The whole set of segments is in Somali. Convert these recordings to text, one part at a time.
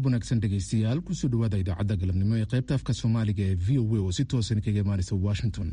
galab wanaagsan dhegaystayaal kusoo dhawaada idaacadda galabnimo ee qaybta afka soomaaliga ee v o a oo si toosan kaga imaanaysa washington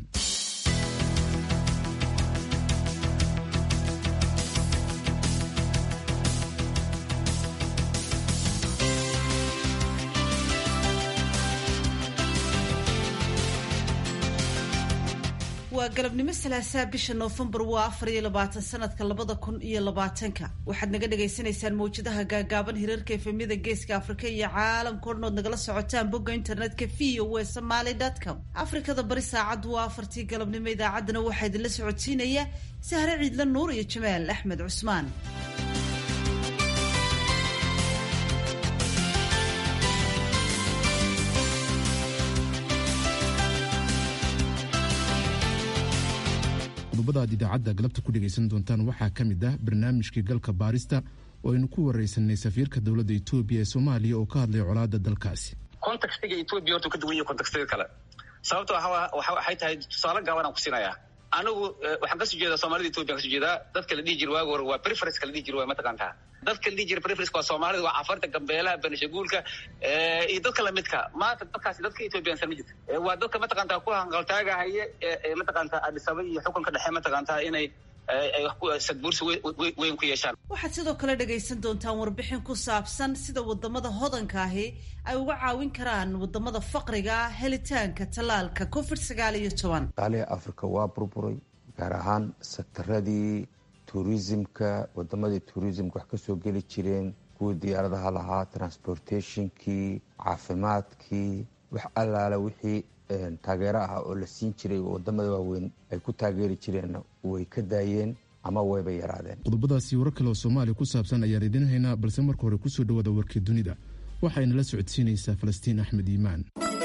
waa galabnimo salaasaa bisha noofembar waa afar iyo labaatan sanadka labada kun iyo labaatanka waxaad naga dhagaysanaysaan mawjadaha gaagaaban hirarka efemyada geeska afrika iyo caalamka odhanood nagala socotaan bogga internetka v o e somaly com afrikada bari saacaddu waa afartii galabnimo idaacaddana waxaa idinla socodsiinaya sahre ciidla nuur iyo jamaal axmed cusmaan qodobada aad idaacadda galabta ku dhegaysan doontaan waxaa ka mid ah barnaamijkii galka baarista oo aynu ku waraysanay safiirka dowladda etoobiya ee soomaaliya oo ka hadlay colaadda dalkaasi contextiga etoobiya horta ka duwan yahay contextiga kale sababto waxay tahay tusaale gaaban aan ku siinayaa anigu waxaan kasoo jeedaa soomaalida etoobiya kasoo jeedaa dadka la dhihi jira waagi hore waa preference la dhihi jira waa mataqaantaa dadka la dhihi jira preference waa soomaalida waa cafarta gambeelaha benishaguulka iyo dadka lamidka maanta dadkaasi dadka etoobiyansan ma jirto waa dadka mataqaantaa ku hanqaltaagahaya ee mataqaantaa adisaba iyo xukunka dhexe mataqaantaa inay sadbuursi weyn ku yeeshaan waxaad sidoo kale dhagaysan doontaan warbixin ku saabsan sida wadamada hodanka ahi ay uga caawin karaan wadamada faqriga helitaanka tallaalka covid sagaal iyo toban qaaliha africa waa burburay gaar ahaan sektaradii tuurisimka wadamadii tuurisimka wax kasoo geli jireen kuwii diyaaradaha lahaa transportationkii caafimaadkii wax allaala wixii taageero ah oo la siin jiray wadamada waaweyn ay ku taageeri jireen way ka daayeen ama wayba yaraadeen qodobadaasi warar kale oo soomaaliya ku saabsan ayaan idiin haynaa balse marka hore kusoo dhawaada warkii dunida waxayna la socodsiinaysaa falastiin axmed iimaan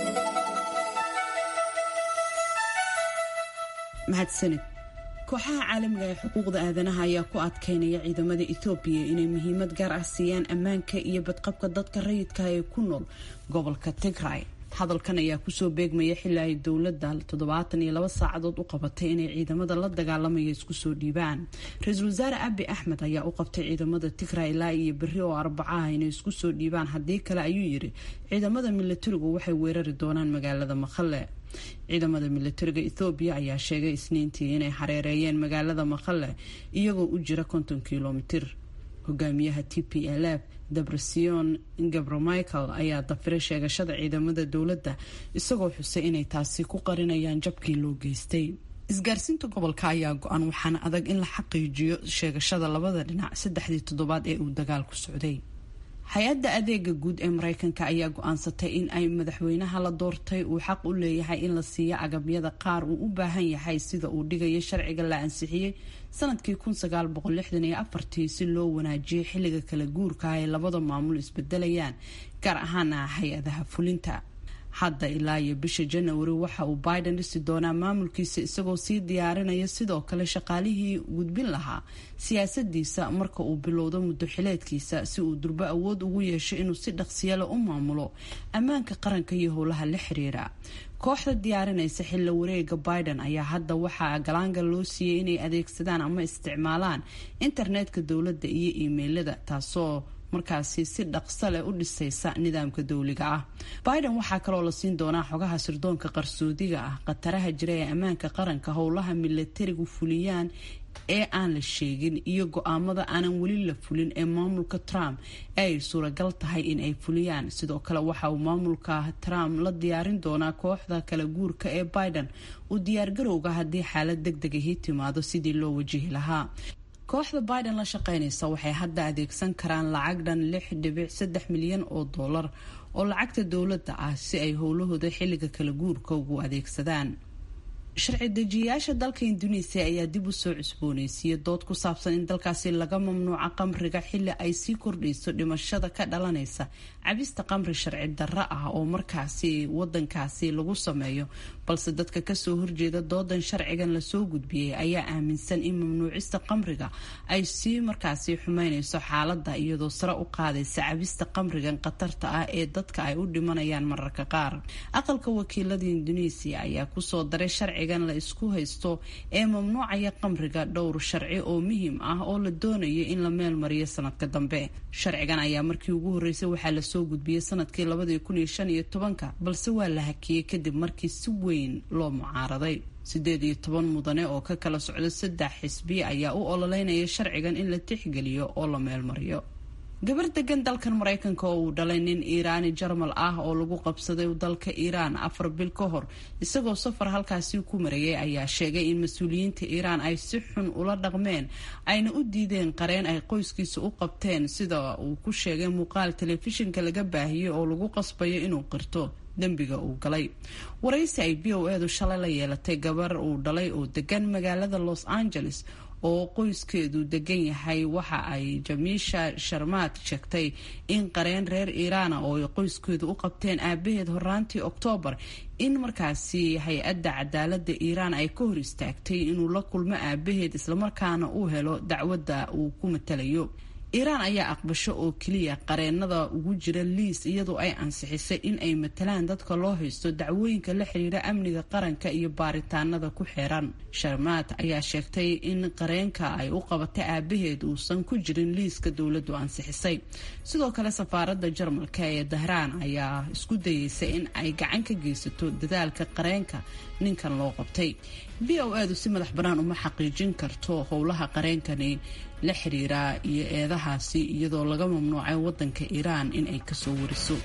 mahadsanid kooxaha caalamiga ee xuquuqda aadanaha ayaa ku adkeynaya ciidamada ethoobiya inay muhiimad gaar ah siiyaan ammaanka iyo badqabka dadka rayidka ee ku nool gobolka tigray hadalkan ayaa kusoo beegmaya xili ay dowladda toddobaatan iyo laba saacadood u qabatay inay ciidamada la dagaalamaya isku soo dhiibaan ra-iisul wasaare abi axmed ayaa u qabtay ciidamada tigray ilaa iyo berri oo arbacaha inay isku soo dhiibaan haddii kale ayuu yiri ciidamada milatarigu waxay weerari doonaan magaalada maqale ciidamada milatariga ethoobiya ayaa sheegay isniintii inay hareereeyeen magaalada maqale iyagoo u jira konton kilomitir hogaamiyaha t p l f debrasion gabramichael ayaa dafiray sheegashada ciidamada dowladda isagoo xusay inay taasi ku qarinayaan jabkii loo geystay isgaarsiinta gobolka ayaa go-an waxaana adag in la xaqiijiyo sheegashada labada dhinac saddexdii toddobaad ee uu dagaalku socday hay-adda adeega guud ee mareykanka ayaa go-aansatay in ay madaxweynaha la doortay uu xaq u leeyahay in la siiyo agabyada qaar uu u baahan yahay sida uu dhigayo sharciga la ansixiyey sanadkii tii si loo wanaajiyay xilliga kala guurka ay labada maamul isbedelayaan gaar ahaana hay-adaha fulinta hadda ilaa iyo bisha janawari waxa uu biden dhisi doonaa maamulkiisa isagoo sii diyaarinaya sidoo kale shaqaalihii gudbin lahaa siyaasadiisa marka uu bilowdo muddo xileedkiisa si uu durbo awood ugu yeesho inuu si dhaqsiyale u maamulo ammaanka qaranka iyo howlaha la xiriira kooxda diyaarinaysa xilla wareega biden ayaa hadda waxaa galaanga loo siiyey inay adeegsadaan ama isticmaalaan internetka dowladda iyo iimeylada taasoo markaasi si dhaqso leh u dhisaysa nidaamka dowliga ah biden waxaa kaloo la siin doonaa xogaha sirdoonka qarsoodiga ah khataraha jira ee ammaanka qaranka howlaha milatarigu fuliyaan ee aan la sheegin iyo go-aamada aanan weli la fulin ee maamulka trump ee ay suuragal tahay in ay fuliyaan sidoo kale waxa uu maamulka trump la diyaarin doonaa kooxda kala guurka ee biden uu diyaargarowga haddii xaalad deg deg ahi timaado sidii loo wajihi lahaa kooxda biden la shaqeynaysa waxay hadda adeegsan karaan lacag dhan lix dhibic saddex milyan oo dollar oo lacagta dowladda ah si ay howlahooda xilliga kala guurka ugu adeegsadaan sharci dejiyayaasha dalka induneisiya ayaa dib u soo cusbooneysiiyey dood ku saabsan in dalkaasi laga mamnuuca qamriga xili ay sii kordhayso dhimashada ka dhalanaysa cabista qamri sharci darro ah oo markaasi wadankaasi lagu sameeyo balse dadka kasoo horjeeda doodan sharcigan lasoo gudbiyey ayaa aaminsan in mamnuucista qamriga ay sii markaasi xumeyneyso xaalada iyadoo sare u qaadaysa cabista qamrigan khatarta ah ee dadka ay u dhimanayaan mararka qaar aqalka wakiilada induneisiya ayaa kusoo daray sharciga sharcigan la isku haysto ee mamnuucaya qamriga dhowr sharci oo muhiim ah oo la doonayo in la meel mariyo sanadka dambe sharcigan ayaa markii ugu horreysay waxaa lasoo gudbiyey sanadkii labadii kun iyo shan iyo tobanka balse waa la hakiyey kadib markii si weyn loo mucaaraday siddeed iyo toban mudane oo ka kala socda saddex xisbi ayaa u ololeynaya sharcigan in la tixgeliyo oo la meel mariyo gabar degan dalkan maraykanka oo uu dhalay nin iiraani jarmal ah oo lagu qabsaday dalka iiraan afar bil ka hor isagoo safar halkaasi ku marayay ayaa sheegay in mas-uuliyiinta iiraan ay si xun ula dhaqmeen ayna u diideen qareen ay qoyskiisa u qabteen sida uu ku sheegay muuqaal telefishinka laga baahiyey oo lagu qasbayo inuu qirto dembiga uu galay waraysi ay b o edu shalay la yeelatay gabar uu dhalay oo degan magaalada los angeles oo qoyskeedu degan yahay waxa ay jamiisha sharmaad sheegtay in qareen reer iiraana oo ay qoyskeedu u qabteen aabaheed horaantii oktoobar in markaasi hay-adda cadaalada iiraan ay ka hor istaagtay inuu la kulmo aabaheed islamarkaana uu helo dacwadda uu ku matalayo iiraan ayaa aqbasho oo keliya qareenada ugu jira liis iyadoo ay ansixisay in ay matalaan dadka loo haysto dacwooyinka la xiriira amniga qaranka iyo baaritaanada ku xeeran sharmaad ayaa sheegtay in qareenka ay u qabatay aabaheed uusan ku jirin liiska dowladdu ansixisay sidoo kale safaaradda jarmalka ee dahraan ayaa isku dayeysa in ay gacan ka geysato dadaalka qareenka ninkan loo qabtay b o edu si madax bannaan uma xaqiijin karto howlaha qareenkani la xiriira iyo eedahaasi iyadoo laga mamnuucay waddanka iiraan in ay kasoo wariso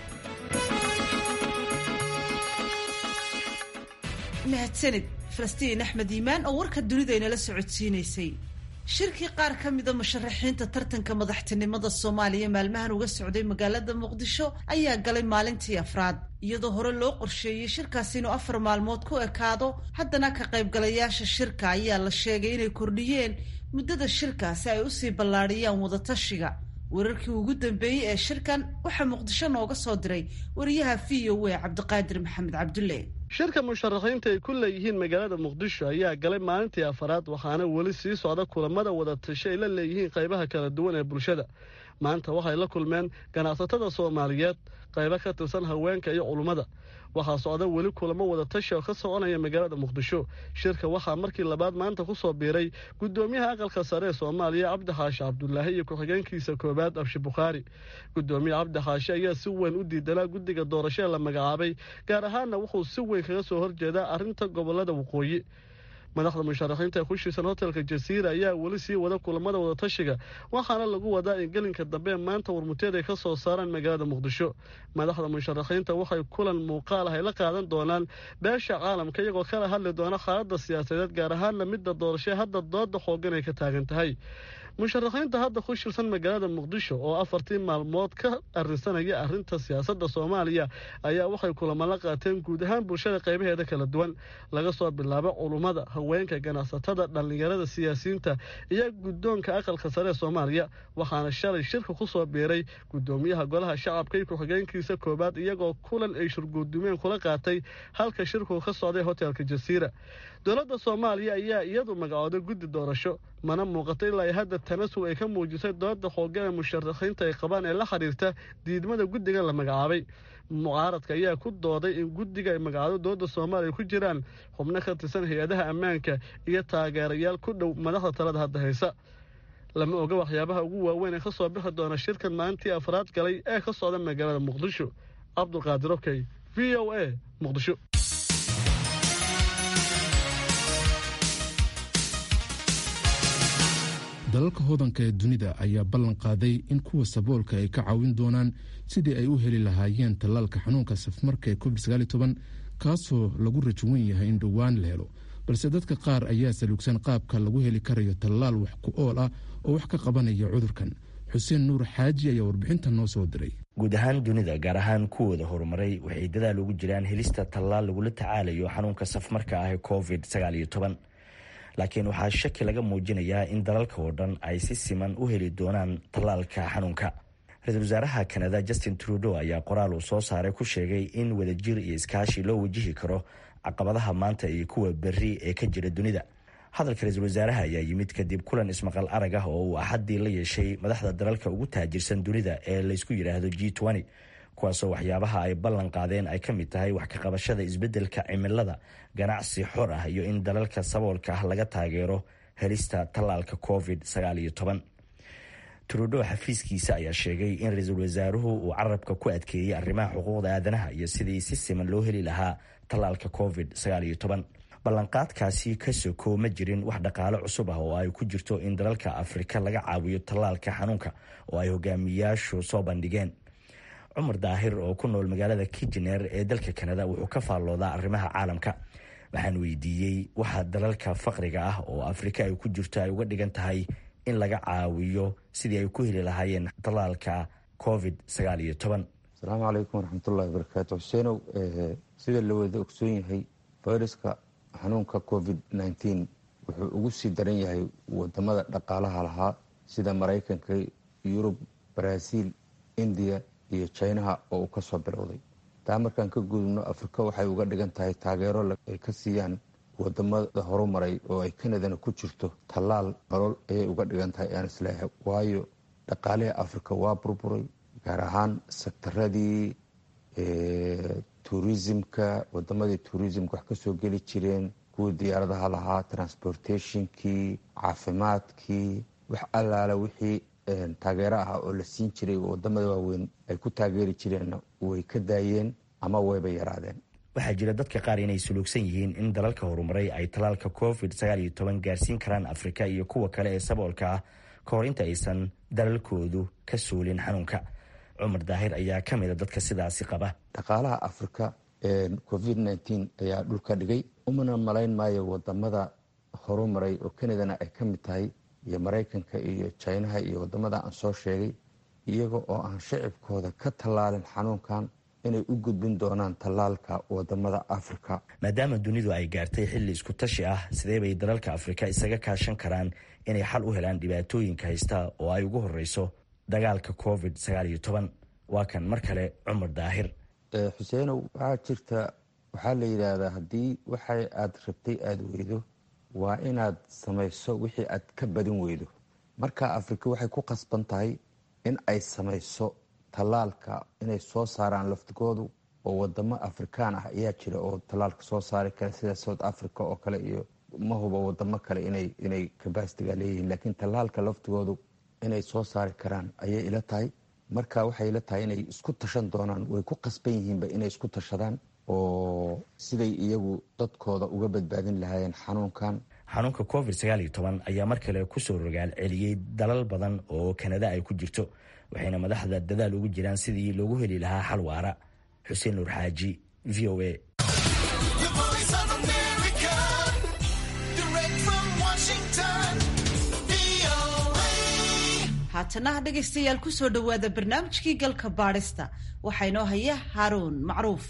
mahadsanid falastiin axmed iimaan oo warka dunidaynala socodsiinaysay shirkii qaar ka mida musharaxiinta tartanka madaxtinimada soomaaliya maalmahan uga socday magaalada muqdisho ayaa galay maalintii afraad iyadoo hore loo qorsheeyey shirkaasi inuu afar maalmood ku ekaado haddana ka qaybgalayaasha shirka ayaa la sheegay inay kordhiyeen muddada shirka si ay usii ballaadhiyaan wadatashiga wararkii ugu dambeeyey ee shirkan waxaa muqdisho nooga soo diray wariyaha v o a cabdiqaadir maxamed cabdulle shirka musharaxiinta ay ku leeyihiin magaalada muqdisho ayaa galay maalintii afaraad waxaana weli sii socda kulamada wadatasho ay la leeyihiin qaybaha kala duwan ee bulshada maanta waxay la kulmeen ganacsatada soomaaliyeed qaybo ka tirsan haweenka iyo culummada waxaa socda weli kulamo wadatashi oo ka soconaya magaalada muqdisho shirka waxaa markii labaad maanta ku soo biiray gudoomiyaha aqalka sare ee soomaaliya cabdi xaashi cabdulaahi iyo ku-xigeenkiisa koowaad abshi bukhaari gudoomiye cabdi xaashi ayaa si weyn u diidanaa guddiga doorasho ee la magacaabay gaar ahaanna wuxuu si weyn kaga soo horjeedaa arrinta gobolada waqooyi madaxda musharaxiinta ee ku shiisan hotelka jasiira ayaa weli sii wada kulamada wadatashiga waxaana lagu wadaa in gelinka dambe maanta warmuteed ay ka soo saaraan magaalada muqdisho madaxda musharaxiinta waxay kulan muuqaal ah ay la qaadan doonaan beesha caalamka iyagoo kala hadli doona xaaladda siyaasadeed gaar ahaanna midda doorasho hadda dooda xoogan ay ka taagan tahay musharaxiinta hadda ku shirsan magaalada muqdisho oo afartii maalmood ka arrinsanaya arrinta siyaasadda soomaaliya ayaa waxay kulamo la qaateen guud ahaan bulshada qaybaheeda kala duwan laga soo bilaabo culummada haweenka ganacsatada dhallinyarada siyaasiyiinta iyo guddoonka aqalka sare ee soomaaliya waxaana shalay shirka ku soo biiray guddoomiyaha golaha shacabka iyo ku-xigeenkiisa koowaad iyagoo kulan ay shurguudumeen kula qaatay halka shirku ka socday hotelka jasiira dowladda soomaaliya ayaa iyadu magacooday guddi doorasho mana muuqato ilaa hadda tanasug ay ka muujisay dooda xoogan ee musharaxiinta ay qabaan ee la xiriirta diidmada guddigan la magacaabay mucaaradka ayaa ku dooday in guddiga ay magacaado dooda soomaaliya ku jiraan xubno ka tirsan hay-adaha ammaanka iyo taageerayaal ku dhow madaxda talada hadda haysa lama oga waxyaabaha ugu waaweyn ee ka soo bixi doona shirkan maalintii afraad galay ee ka socda magaalada muqdisho cabdulqaadir okey v o a muqdisho dalalka hodanka ee dunida ayaa ballan qaaday in kuwa saboolka ay ka caawin doonaan sidii ay u heli lahaayeen tallaalka xanuunka safmarka ee covid kaasoo lagu rajawan yahay in dhowaan la helo balse dadka qaar ayaa saluugsan qaabka lagu heli karayo tallaal wax ku ool ah oo wax ka qabanaya cudurkan xuseen nuur xaaji ayaa warbixinta noo soo diray guud ahaan dunida gaar ahaan kuwooda horumaray waxay dadaal ugu jiraan helista tallaal lagula tacaalayo xanuunka safmarka ah ee covid laakiin waxaa shaki laga muujinayaa in dalalka oo dhan ay si siman u heli doonaan tallaalka xanuunka ra-iisul wasaaraha kanada justin trudeau ayaa qoraal uu soo saaray ku sheegay in wadajir iyo iskaashi loo wajihi karo caqabadaha maanta iyo kuwa berri ee ka jira dunida hadalka ra-iisul wasaaraha ayaa yimid kadib kulan ismaqal arag ah oo uu axaddii la yeeshay madaxda dalalka ugu taajirsan dunida ee laysku yidhaahdo g kuwaasoo waxyaabaha ay ballan qaadeen ay ka mid tahay wax ka qabashada isbeddelka cimilada ganacsi xor ah iyo in dalalka saboolka ah laga taageero helista tallaalka covid trudo xafiiskiisa ayaa sheegay in ra-iisul wasaaruhu uu carabka ku adkeeyey arrimaha xuquuqda aadanaha iyo sidii si siman loo heli lahaa tallaalka covid ballanqaadkaasi ka soko ma jirin wax dhaqaale cusub ah oo ay ku jirto in dalalka afrika laga caawiyo tallaalka xanuunka oo ay hogaamiyaashu soo bandhigeen cumar daahir oo ku nool magaalada kijener ee dalka kanada wuxuu ka faalloodaa arrimaha caalamka waxaan weydiiyey waxa dalalka faqriga ah oo afrika ay ku jirto ay uga dhigan tahay in laga caawiyo sidii ay ku heli lahaayeen tallaalka covid asalaamu calaykum waraxmatullahi wabarakaatu xuseenow sida la wada ogsoon yahay fayraska xanuunka covid nteen wuxuu ugu sii daran yahay wadamada dhaqaalaha lahaa sida maraykanka yurub baraaziil indiya iyo jinaha oo uu kasoo bilowday taa markaan ka gudubno afrika waxay uga dhigan tahay taageero ay ka siiyaan wadamada horumaray oo ay kanadana ku jirto tallaal nolol ayay uga dhigan tahay aan isleeyahay waayo dhaqaalihii afrika waa burburay gaar ahaan sektaradii tuurisimka wadamadii tuurisimka wax kasoo geli jireen kuwii diyaaradaha lahaa transportationkii caafimaadkii wax allaala wixii taageero ah oo la siin jiray wadamada waaweyn ay ku taageeri jireenna way ka daayeen ama wayba yaraadeen waxaa jira dadka qaar inay suluugsan yihiin in dalalka horumaray ay tallaalka covid gaarsiin karaan afrika iyo kuwa kale ee saboolka ah ka hor inta aysan dalalkoodu ka suulin xanuunka cumar daahir ayaa ka mida dadka sidaasi qaba dhaqaalaha afrika covid ayaa dhulka dhigay umana malayn maayo wadamada horumaray oo kanadana ay ka mid tahay iyo maraykanka iyo jinaha iyo wadamada aan soo sheegay iyaga oo aan shacibkooda ka tallaalin xanuunkan inay u gudbin doonaan tallaalka wadamada afrika maadaama dunidu ay gaartay xilli isku tashi ah sidee bay dalalka afrika isaga kaashan karaan inay xal u helaan dhibaatooyinka haysta oo ay ugu horeyso dagaalka covid waa kan mar kale cumar daahir xuseenow waxaa jirta waxaa la yidhaahdaa haddii waxa aad rabtay aada weydo waa inaad samayso wixii aad ka badin weydo marka afrika waxay ku qasban tahay in ay samayso tallaalka inay soo saaraan laftigoodu oo wadamo afrikaan ah ayaa jira oo tallaalka soo saari kara sida south africa oo kale iyo ma huba wadamo kale inay kabasitiga leeyihiin laakiin tallaalka laftigoodu inay soo saari karaan ayay ila tahay marka waxay ila tahay inay isku tashan doonaan way ku qasban yihiinba inay isku tashadaan oo siday iyagu dadkooda uga badbaadin lahaayeen xanuunkan xanuunka covid ayaa mar kale kusoo rogaal celiyey dalal badan oo kanada ay ku jirto waxayna madaxda dadaal ugu jiraan sidii loogu heli lahaa xal waara xuseen nuur xaaji v o a haatanaha dhegaystayaal ku soo dhowaada barnaamijkii galka baadhista waxaa inoo haya haaruun macruuf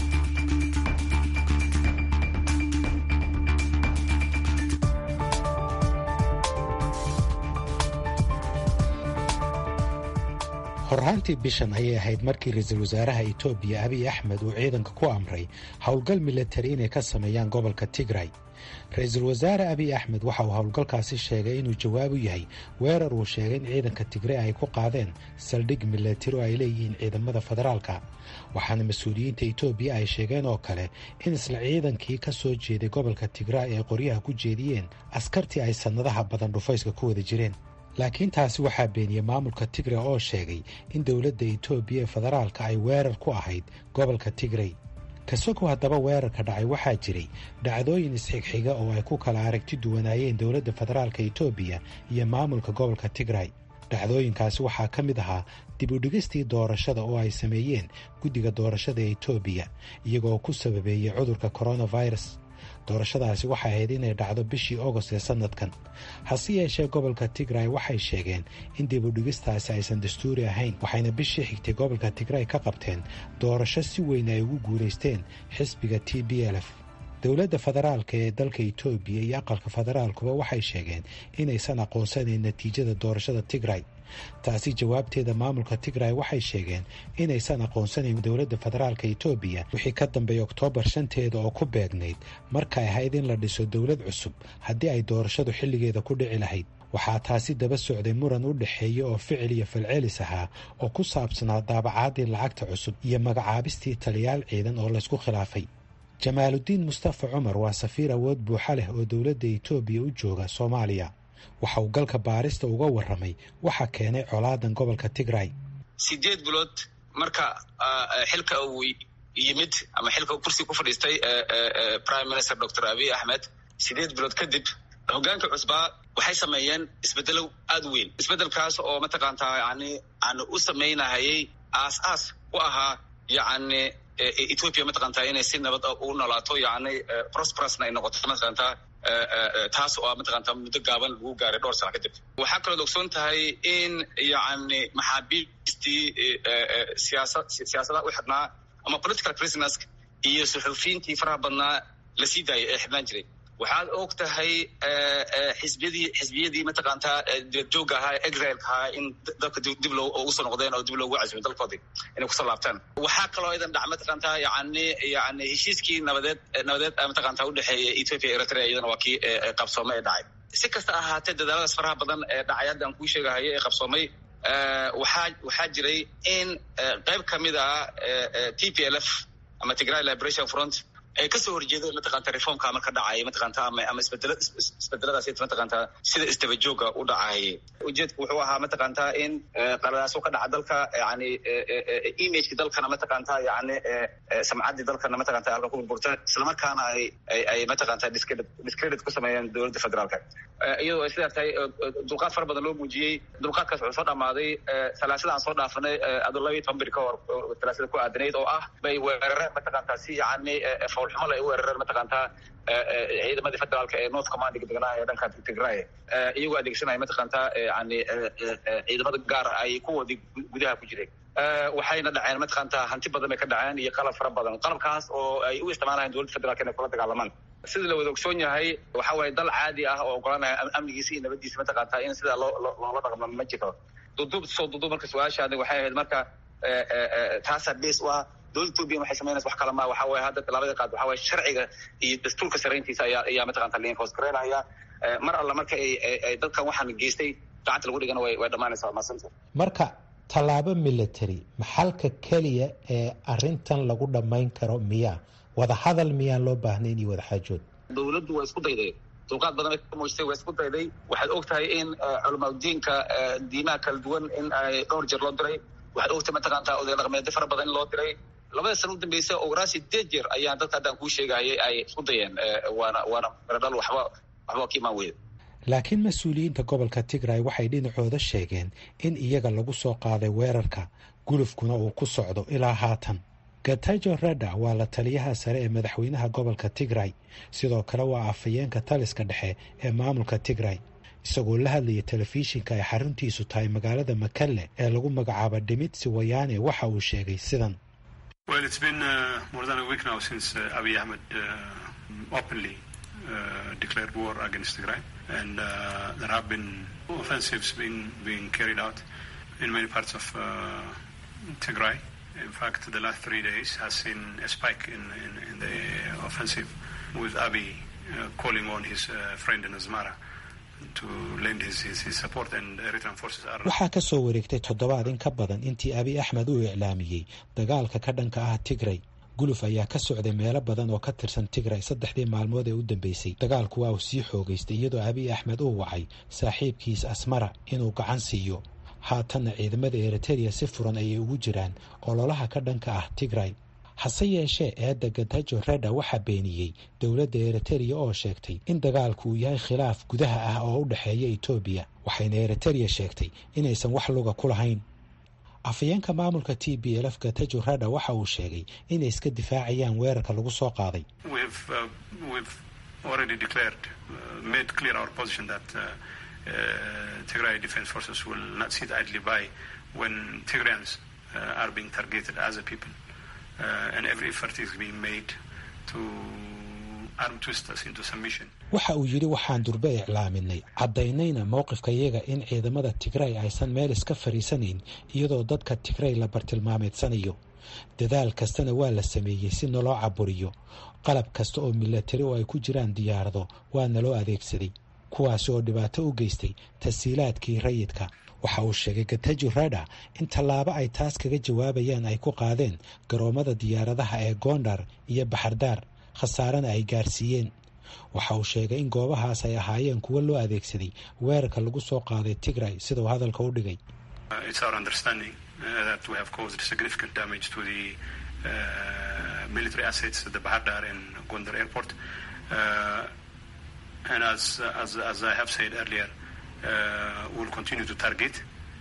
horraantii bishan ayay ahayd markii ra-iisul wasaaraha etoobiya abiy axmed uu ciidanka ku amray howlgal milatari inay ka sameeyaan gobolka tigray ra-iisul wasaare abiy axmed waxa uu howlgalkaasi sheegay inuu jawaab u yahay weerar uu sheegay in ciidanka tigray ay ku qaadeen saldhig milatari oo ay leeyihiin ciidamada federaalka waxaana mas-uuliyiinta etoobiya ay sheegeen oo kale in isla ciidankii ka soo jeeday gobolka tigray ay qoryaha ku jeediyeen askartii ay sannadaha badan dhufayska ku wada jireen laakiin taasi waxaa beeniyey maamulka tigray oo sheegay in dowladda etoobiya ee federaalka ay weerar ku ahayd gobolka tigray kasogow haddaba weerarka dhacay waxaa jiray dhacdooyin isxigxiga oo ay ku kala aragti duwanaayeen dowladda federaalka etoobiya iyo maamulka gobolka tigray dhacdooyinkaasi waxaa ka mid ahaa dib u dhigistii doorashada oo ay sameeyeen guddiga doorashada ee etoobiya iyagoo ku sababeeyey cudurka coronavirus doorashadaasi waxay ahayd inay dhacdo bishii ogost ee sannadkan hase yeeshee gobolka tigray waxay sheegeen in dib u dhigistaasi aysan dastuuri ahayn waxayna bishii xigtay gobolka tigray ka qabteen doorasho si weyn ay ugu guulaysteen xisbiga t b l f dowladda federaalka ee dalka etoobiya iyo aqalka federaalkuba waxay sheegeen inaysan aqoonsanayn natiijada doorashada tigray taasi jawaabteeda maamulka tigray waxay sheegeen inaysan aqoonsanayn dowladda federaalka etoobiya wixii ka dambeeyay oktoobar shanteeda oo ku beegnayd markay ahayd in la dhiso dowlad cusub haddii ay doorashadu xilligeeda ku dhici lahayd waxaa taasi daba socday muran u dhexeeya oo ficil iyo falcelis ahaa oo ku saabsanaa daabacaadii lacagta cusub iyo magacaabistii taliyaal ciidan oo laysku khilaafay jamaaludiin mustafa cumar waa safiir awood buuxa leh oo dowladda etoobiya u jooga soomaaliya waxa uu galka baarista uga warramay waxa keenay colaadan gobolka tigray sideed bilood marka xilka uu yimid ama xilka kursi ku fadhiistay prime minister doctor abiy axmed sideed bilood kadib hogaanka cusbaa waxay sameeyeen isbedelo aada u weyn isbedelkaas oo mataqaantaa yani aan u samaynahayay aas aas u ahaa yani ethoopia mataqaantaa inay si nabad u noolaato yani prosperusna ay noqoto mataqaantaa taas oo mataqaantaa muddo gaaban lagu gaaray dhowr sano kadib waxaa kaloo ogsoon tahay in yani maxaabiistii siyaasa siyaasadaha u xidhnaa ama political prisoners iyo suxuufiyiintii faraha badnaa la sii daayay ee xidhnaan jiray waxaad og tahay xisbiyadii xisbiyadii mataqaantaa dibadjooga ahaa exileka ahaa in dalka dib loo usoo noqdeen oo dib loogu casumay dalkoodii inay kusoo laabtaan waxaa kaloo idan dhac mataqaantaa yani yani heshiiskii nabadeed nabadeed mataqaantaa udhexeeya ethiopia eritrea iyadana waa kii qabsoome ee dhacay si kasta ahaatee dadaaladaas faraha badan ee dhacay hadda aan kuu sheegahayo ee qabsoomay waxaa waxaa jiray in qayb kamid ah t p l f ama tigray liberation front ay kasoo horjeeda mataqanta reformka marka dhacaya mataqanta ama ama isbedela isbedeladaas mataqanta sida isdabajooga u dhacaya ujeedku wuxuu ahaa mataqanta in qaladaaso ka dhaca dalka yani imageki dalkana mataqanta yani samcaddii dalkana mataqanta halka ku burburta islamarkaana ay ay mataqanta discredit discredit ku sameeyeen dowladda federaalka iyadoo ay sidaa tahay dulqaad fara badan loo muujiyey dulqaadkaas wuxuu soo dhamaaday salaasada aan soo dhaafanay ado laba iyo toban beri ka hor salaasada ku aadanayd oo ah bay weerareen mataqanta si yani xumala ay u weerareen mataqaantaa ciidamadii federaalka ee north commandiga deganaa ee dhanka tigray iyagoo adeegsanaya mataqaantaa yani ciidamada gaar ay kuwoodii gudaha ku jireen waxayna dhaceen mataqaantaa hanti badan bay ka dhaceen iyo qalab fara badan qalabkaas oo ay u isticmaalayan dowladda federaalka inay kula dagaalamaan sida la wada ogsoon yahay waxa waaye dal caadi ah oo ogolanaya amnigiisa iyo nabadiisa mataqaantaa in sidaa loo loola dhaqmo ma jiro duduub soo duduub marka su-aashaadi waxay ahayd marka taasaa base u ah dowladda etoobiya waxay samaynaysa wax kale ma waxa waye hadda tallaabada qaad waxa waye sharciga iyo dastuurka sarayntiisa ayaa ayaa mataqanta liinfoos gareynaya mar alla marka ay ay dadkan waxaan geystay gacanta lagu dhigana way way dhamaanaysaa maasanta marka tallaabo military maxalka keliya ee arrintan lagu dhammayn karo miyaa wadahadal miyaan loo baahnayn iyo wadaxaajood dowladdu waa isku dayday dulqaad badan bay ka muujisay waa isku dayday waxaad og tahay in culamaadudiinka diimaha kala duwan in ay dhowr jeer loo diray waxaad ogtahay mataqaantaa oday dhaqmeedyo fara badan in loo diray labada sana u dambeysa ogoraa sideed jeer ayaan dadka haddaan kuu sheegayay ay isku dayeen waana waana meradhal waxba waxba ka imaan weyda laakiin mas-uuliyiinta gobolka tigray waxay dhinacooda sheegeen in iyaga lagu soo qaaday weerarka gulufkuna uu ku socdo ilaa haatan gatajo reda waa la taliyaha sare ee madaxweynaha gobolka tigray sidoo kale waa afhayeenka taliska dhexe ee maamulka tigray isagoo la hadlaya telefishinka ay xaruntiisu tahay magaalada makalle ee lagu magacaabo dhimitsi wayaane waxa uu sheegay sidan declared war against Tigray, and uh, there have been offensives being being carried out in many parts of uh, Tigray. In fact, the last three days has seen a spike in, in, in the offensive, with Abiy uh, calling on his uh, friend in Asmara to lend his, his, his support, and Eritrean forces are. waxaa ka soo wareegtay toddobaad in ka badan intii abiy axmed uu iclaamiyey dagaalka ka dhanka ah tigray guluf ayaa ka socday meelo badan oo ka tirsan tigray saddexdii maalmood ee u dambeysay dagaalku waa uu sii xoogaystay iyadoo abiy axmed uu wacay saaxiibkiis asmara inuu gacan siiyo haatanna ciidamada eritereya si furan ayay ugu jiraan ololaha ka dhanka ah tigray hase yeeshee eedda gatajo reda waxaa beeniyey dowladda eritereya oo sheegtay in dagaalku uu yahay khilaaf gudaha ah oo u dhexeeya etoobiya waxayna eritereya sheegtay inaysan wax luga ku lahayn afhayeenka maamulka t b lf gatajo rada waxa uu sheegay inay iska difaacayaan weerarka lagu soo qaaday Tigray Defense Forces will not sit idly by when Tigrayans uh, are being targeted as a people, uh, and every effort is being made to armed twisters into submission. waxa uu yidhi waxaan durbe iclaaminay caddaynayna mowqifkayaga in ciidamada tigray aysan meel iska fadhiisanayn iyadoo dadka tigray la bartilmaameedsanayo dadaal kastana waa la sameeyey si naloo caburiyo qalab kasta oo milatari oo ay ku jiraan diyaarado waa naloo adeegsaday kuwaasi oo dhibaato u geystay tasiilaadkii rayidka waxa uu sheegay gataji reda in tallaabo ay taas kaga jawaabayaan ay ku qaadeen garoomada diyaaradaha ee gondar iyo baxardaar khasaarana ay gaarsiiyeen waxa uu sheegay in goobahaas ay ahaayeen kuwo loo adeegsaday weerarka lagu soo qaaday tigray sida uu hadalka u dhigay and as, as, as I have said earlier, uh, we'll continue to target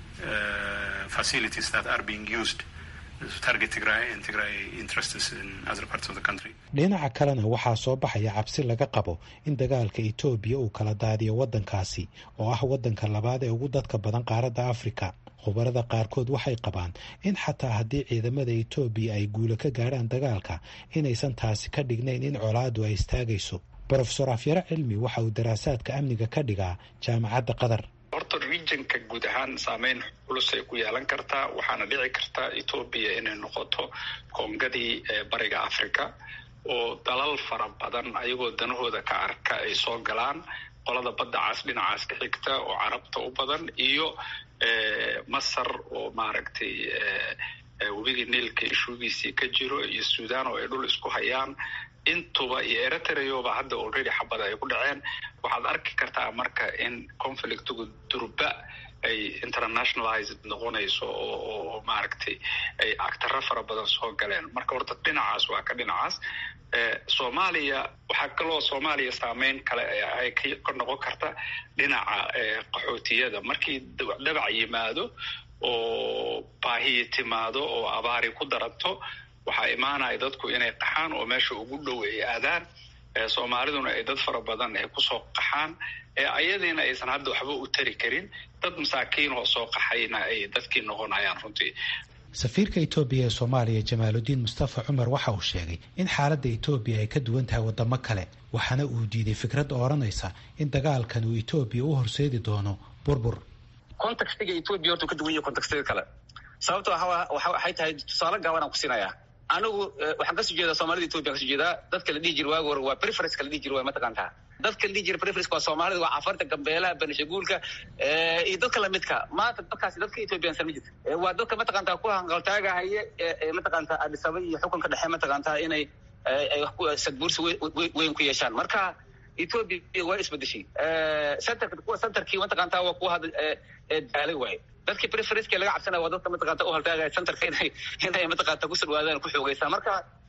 uh, facilities that are being used to target Tigray and Tigray interests in other parts of the country. dhinaca kalena waxaa soo baxaya cabsi laga qabo in dagaalka etoobiya uu kala daadiyo waddankaasi oo ah waddanka labaad ee ugu dadka badan qaaradda afrika khubarada qaarkood waxay qabaan in xataa haddii ciidamada etoobiya ay guulo ka gaadhaan dagaalka inaysan taasi ka dhignayn in colaadu ay istaagayso brofesor afyaro cilmi waxa uu daraasaadka amniga ka dhigaa jaamacadda qatar horta regionka guud ahaan saameyn culusay ku yeelan kartaa waxaana dhici kartaa etoobiya inay noqoto koongadii bariga africa oo dalal fara badan ayagoo danahooda ka arka ay soo galaan qolada badda caas dhinacaas ka xigta oo carabta u badan iyo masar oo maaragtay webigii niilka ishuugiisii ka jiro iyo sudan oo ay dhul isku hayaan intuba iyo eritreoba hadda already xabada ay ku dhaceen waxaad arki kartaa marka in conflictigu durba ay internationalized noqonayso oo maaragtay ay actaro fara badan soo galeen marka horta dhinacaas waa ka dhinacaas soomaaliya waxaa kaloo soomaaliya saameyn kale ay ka noqon karta dhinaca qaxootiyada markii dhabac yimaado oo baahiyi timaado oo abaari ku daranto waxaa imaanaya dadku inay qaxaan oo meesha ugu dhow ay aadaan soomaaliduna ay dad fara badan ay kusoo qaxaan ayadiina aysan hadda waxba u tari karin dad masaakiin oo soo qaxayna ay dadkii noqonayaan runtii safiirka etoobiya ee soomaaliya jamaaludiin mustafa cumar waxa uu sheegay in xaaladda etoobiya ay ka duwan tahay waddamo kale waxaana uu diiday fikradda odhanaysa in dagaalkan uu etoobiya u horseedi doono burbur contextiga etoobiya horta ka duwan yahay contextiga kale sababto waxay tahay tusaale gaabanaan ku siinayaa anigu waxaan kasoo jeedaa soomaalida etoobiya kasoo jeedaa dadka la dhihi jira waagi hore waa preference la dhihi jira waa mataqaantaa dadka la dhihi jira preference waa soomaalida waa cafarta gambeelaha banishaguulka iyo dadka lamidka maanta dadkaasi dadka ethoobiyan sama jirta waa dadka mataqaantaa ku hanqaltaagahaye mataqaantaa adisaba iyo xukunka dhexe mataqaantaa inay sadbuursi weyn ku yeeshaan marka etoobiya waa isbedeshay centerka kuwa centerkii mataqaantaa waa kuwa hadda daalay waaye dadkii preferenceka laga cabsanaya waa dadka mataqaanta u haltaagaya centerka inay inay mataqaanta ku sirwaadaan ku xoogaysaa marka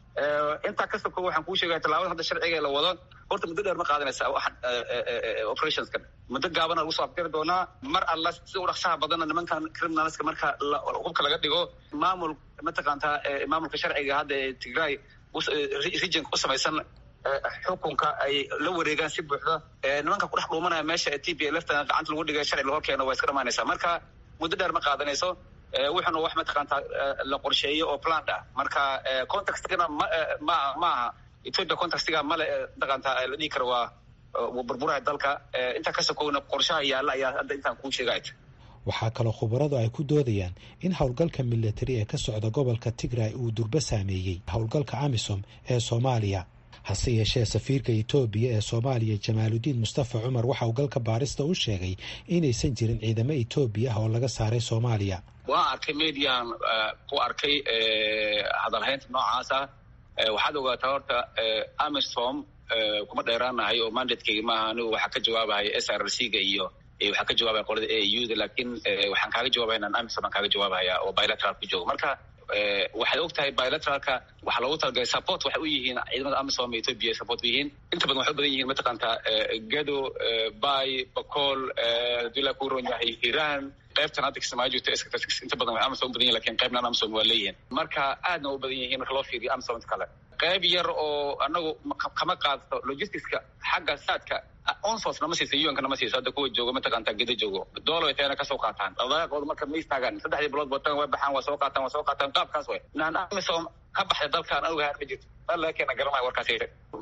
intaa ka soko waxaan kuu sheegaya tallaabada hadda sharciga la wado horta muddo dheer ma qaadanaysa operationskan muddo gaabana lagu soo afgari doonaa mar alla si u dhaqsaha badanna nimankan criminalska marka hubka laga dhigo maamul mataqaantaa maamulka sharciga hadda ee tigray regionka u samaysan xukunka ay la wareegaan si buuxda nimanka kudhex dhuumanaya meesha ee t p lftana gacanta lagu dhigay sharci lahor keeno waa iska dhamaanaysaa marka muddo dheer ma qaadanayso wuxuuna wax mataqaantaa la qorsheeyo oo plant ah marka contextigana ma ma ma aha ethiopia contextiga male mataqaantaa la dhihi karo waa burburaha dalka intaa ka sokowna qorshaha yaalla ayaa hadda intaan kuu sheegaya waxaa kaloo khubaradu ay ku doodayaan in howlgalka militari ee ka socda gobolka tigray uu durbo saameeyey howlgalka amisom ee soomaaliya hase yeeshee safiirka etoobiya ee soomaaliya jamaaludiin mustafa cumar waxa uu galka baarista u sheegay inaysan jirin ciidamo etoobiya ah oo laga saaray soomaaliya waan arkay median ku arkay hadalhaynta noocaasa waxaad ogaataa horta amisom kuma dheeraanahay oo mandatkeyga maaha anigu waxaa ka jawaabahaya s r c ga iyo waxaa ka jawaabaya qolada a u da lakin waxaan kaaga jawabaya inaan amisom aan kaaga jawaabahaya oo bilateral ku joogo marka waxay og tahay bilateralka waxaa loogu talagalay support waxay u yihiin ciidamada amisom ee ethoopia support u yihiin inta badan waxay u badan yihiin mataqaantaa gado bay bacool hadii la ku ron yahay hiran qaybtan hadda kismaayo joogto inta badan waxay amisom u badan yihin lakin qaybnan amisom waa leeyihiin marka aadna u badan yihiin marka loo fiiriyo amisom inta kale qayb yar oo anagu kama qaadato logisticska xagga saadka onsos nama siisa un-ka nama siiso hadda kuwa joogo mataqaantaa geda joogo doolo ay tayana kasoo qaataan dhaqdhaqaaqooda marka ma istaagaan saddexdii bilood bootan way baxaan waa soo qaataan waa soo qaataan qaabkaas way naan amisom ka baxday dalkaan anuga haar ma jirto dal laga keena garanaya warkaas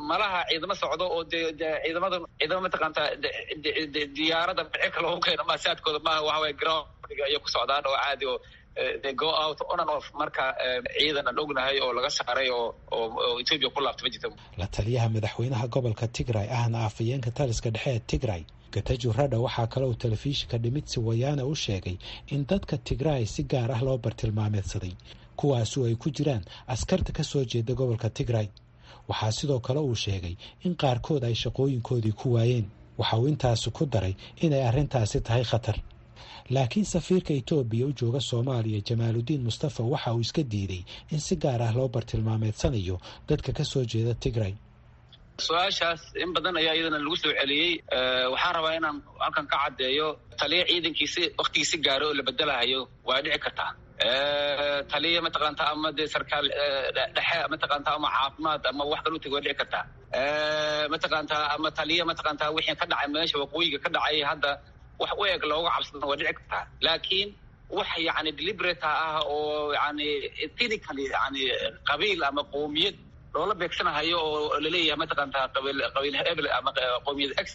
malaha ciidamo socdo oo de ciidamada ciidamo mataqaanta diyaarada cirka loogu keeno ma saadkooda maaha waxa waye groundga ayay ku socdaan oo caadi oo they go out on and off marka ciidan aan ognahay oo laga saaray oo oo ethiopia ku laabta ma jirto la taliyaha madaxweynaha gobolka tigray ahna afhayeenka taliska dhexe ee tigray gatajo radha waxaa kale uu telefishinka dhimitsi wayaana u sheegay in dadka tigray si gaar ah loo bartilmaameedsaday kuwaasu ay ku jiraan askarta ka soo jeeda gobolka tigray waxaa sidoo kale uu sheegay in qaarkood ay shaqooyinkoodii ku waayeen waxa uu intaasi ku daray inay arrintaasi tahay khatar laakiin safiirka etoobiya u jooga soomaaliya jamaaludiin mustafa waxa uu iska diiday in si gaar ah loo bartilmaameedsanayo dadka ka soo jeeda tigray su-aashaas in badan ayaa iyadana lagu soo celiyey waxaan rabaa inaan halkan ka caddeeyo taliya ciidankiisi waktigiisi gaaro oo la bedelahayo waa dhici kartaa taliya mataqaanta ama dee sarkaal dhexe mataqaanta ama caafimaad ama wax kal u tegi waa dhici kartaa mataqaanta ama taliya mataqaanta wixii ka dhacay meesha waqooyiga ka dhacay hadda wax u eg looga cabsadana waa dhici kartaa laakiin wax yani deliberate ah oo yani ethnically yani qabiil ama qowmiyad loola beegsanahayo oo laleeyahay mataqaanta qabiil qabiil hebel ama qowmiyad x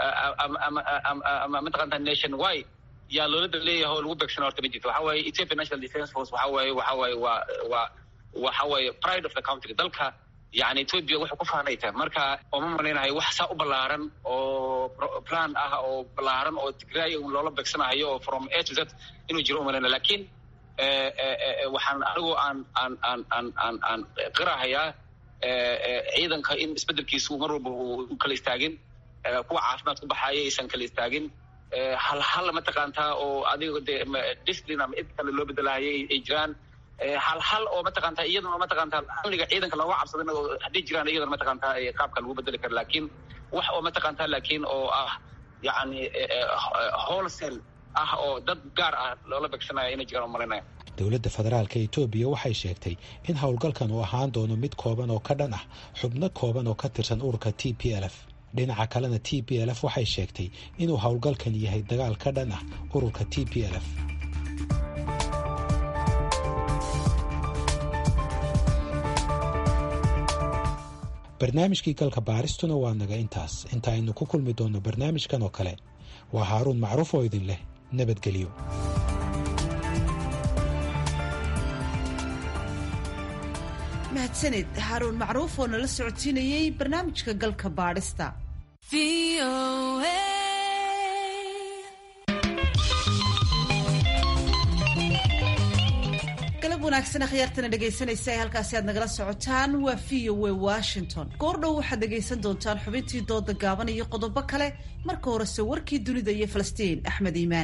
ama mataqaanta nation y yaa loola leeyahay oo lagu beegsana horta ma jirto waxa waaye ethiopia national defence force waxa waaye waxa waaye waa waa waxa waaye pride of the country dalka yani ethiopia waxay ku faanay tahay marka ooma malaynahay wax saa u ballaaran oo plan ah oo ballaaran oo tigray loola beegsanahayo oo from a to z inuu jiro umalayna lakiin waxaan anigu aan aan aan aan aan aan qirahayaa ciidanka in isbedelkiisu mar walba u kala istaagin kuwa caafimaad ku baxaaya aysan kala istaagin hal hal mataqaantaa oo adiga de discipline ama id kale loo bedelahayay ay jiraan hal hal oo mataqaanta iyadana mataqaantaa amniga ciidanka looga cabsadana oo hadday jiraan iyadana mataqaantaa qaabka lagu bedeli kara laakiin wax oo mataqaantaa laakiin oo ah yacni wholesale ah oo dad gaar ah loola beegsanaya inay jiraan umalinaya dowladda federaalka etoobiya waxay sheegtay in howlgalkan uu ahaan doono mid kooban oo ka dhan ah xubno kooban oo ka tirsan ururka t p l f dhinaca kalena t p l f waxay sheegtay inuu howlgalkan yahay dagaal ka dhan ah ururka t p l f barnaamijkii galka baaristuna waa naga intaas inta aynu ku kulmi doonno barnaamijkan oo kale waa haaruun macruuf oo idin leh nabadgelyo mahadsanid haaruun macruuf oo nala socodsiinayey barnaamijka galka baadhista galab wanaagsan akhyaartana dhegaysanaysa ee halkaasi aad nagala socotaan waa v o a washington goordhow waxaad dhegaysan doontaan xubintii dooda gaaban iyo qodobo kale marka horese warkii dunida iyo falastiin axmed iimaan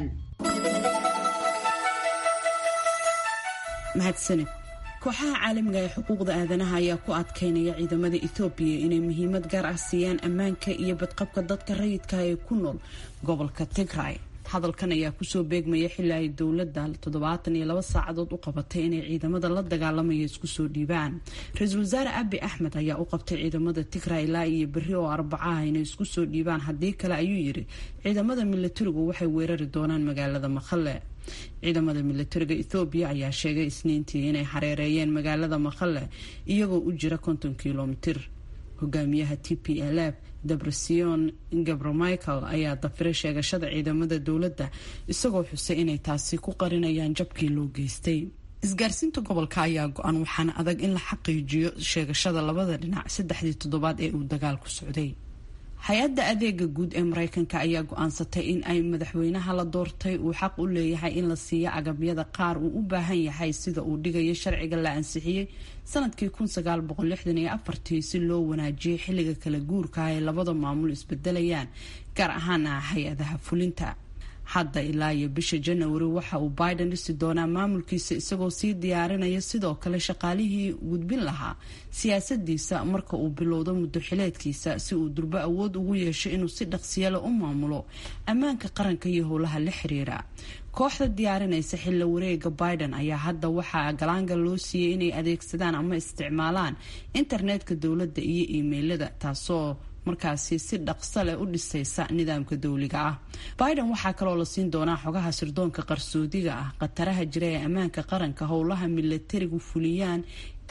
mahadsanid kooxaha caalamiga ee xuquuqda aadanaha ayaa ku adkaynaya ciidamada ethoobiya inay muhiimad gaar ah siiyaan ammaanka iyo badqabka dadka rayidka ee ku nool gobolka tigray hadalkan ayaa kusoo beegmaya xili ay dowladda toddobaatan iyo laba saacadood u qabatay inay ciidamada la dagaalamaya isku soo dhiibaan ra-iisul wasaare abi axmed ayaa u qabtay ciidamada tigray ilaa iyo berri oo arbacaha inay isku soo dhiibaan haddii kale ayuu yidhi ciidamada milatarigu waxay weerari doonaan magaalada maqale ciidamada milatariga ethoobiya ayaa sheegay isniintii inay xareereeyeen magaalada maqale iyagoo u jira konton kilomitir hogaamiyaha t p l f debresiyon gabramichael ayaa dafiray sheegashada ciidamada dowladda isagoo xusay inay taasi ku qarinayaan jabkii loo geystay isgaarsiinta gobolka ayaa go-an waxaana adag in la xaqiijiyo sheegashada labada dhinac saddexdii toddobaad ee uu dagaalku socday hay-adda adeega guud ee mareykanka ayaa go-aansatay in ay madaxweynaha la doortay uu xaq u leeyahay in la siiyo agabyada qaar uu u baahan yahay sida uu dhigayo sharciga la ansixiyey sanadkii si loo wanaajiyay xilliga kala guurka ay labada maamul isbedelayaan gaar ahaana hay-adaha fulinta hadda ilaa iyo bisha janawari waxa uu biden dhisi doonaa maamulkiisa isagoo sii diyaarinaya sidoo kale shaqaalihii gudbin lahaa siyaasadiisa marka uu bilowdo muddo xileedkiisa si uu durbo awood ugu yeesho inuu si dhaqsiyale u maamulo ammaanka qaranka iyo howlaha la xiriira kooxda diyaarinaysa xilla wareega biden ayaa hadda waxaa galaanga loo siiyey inay adeegsadaan ama isticmaalaan internetka dowladda iyo iimeylada taasoo markaasi si dhaqso leh u dhisaysa nidaamka dowliga ah biden waxaa kaloo la siin doonaa xogaha sirdoonka qarsoodiga ah khataraha jira ee ammaanka qaranka howlaha milatarigu fuliyaan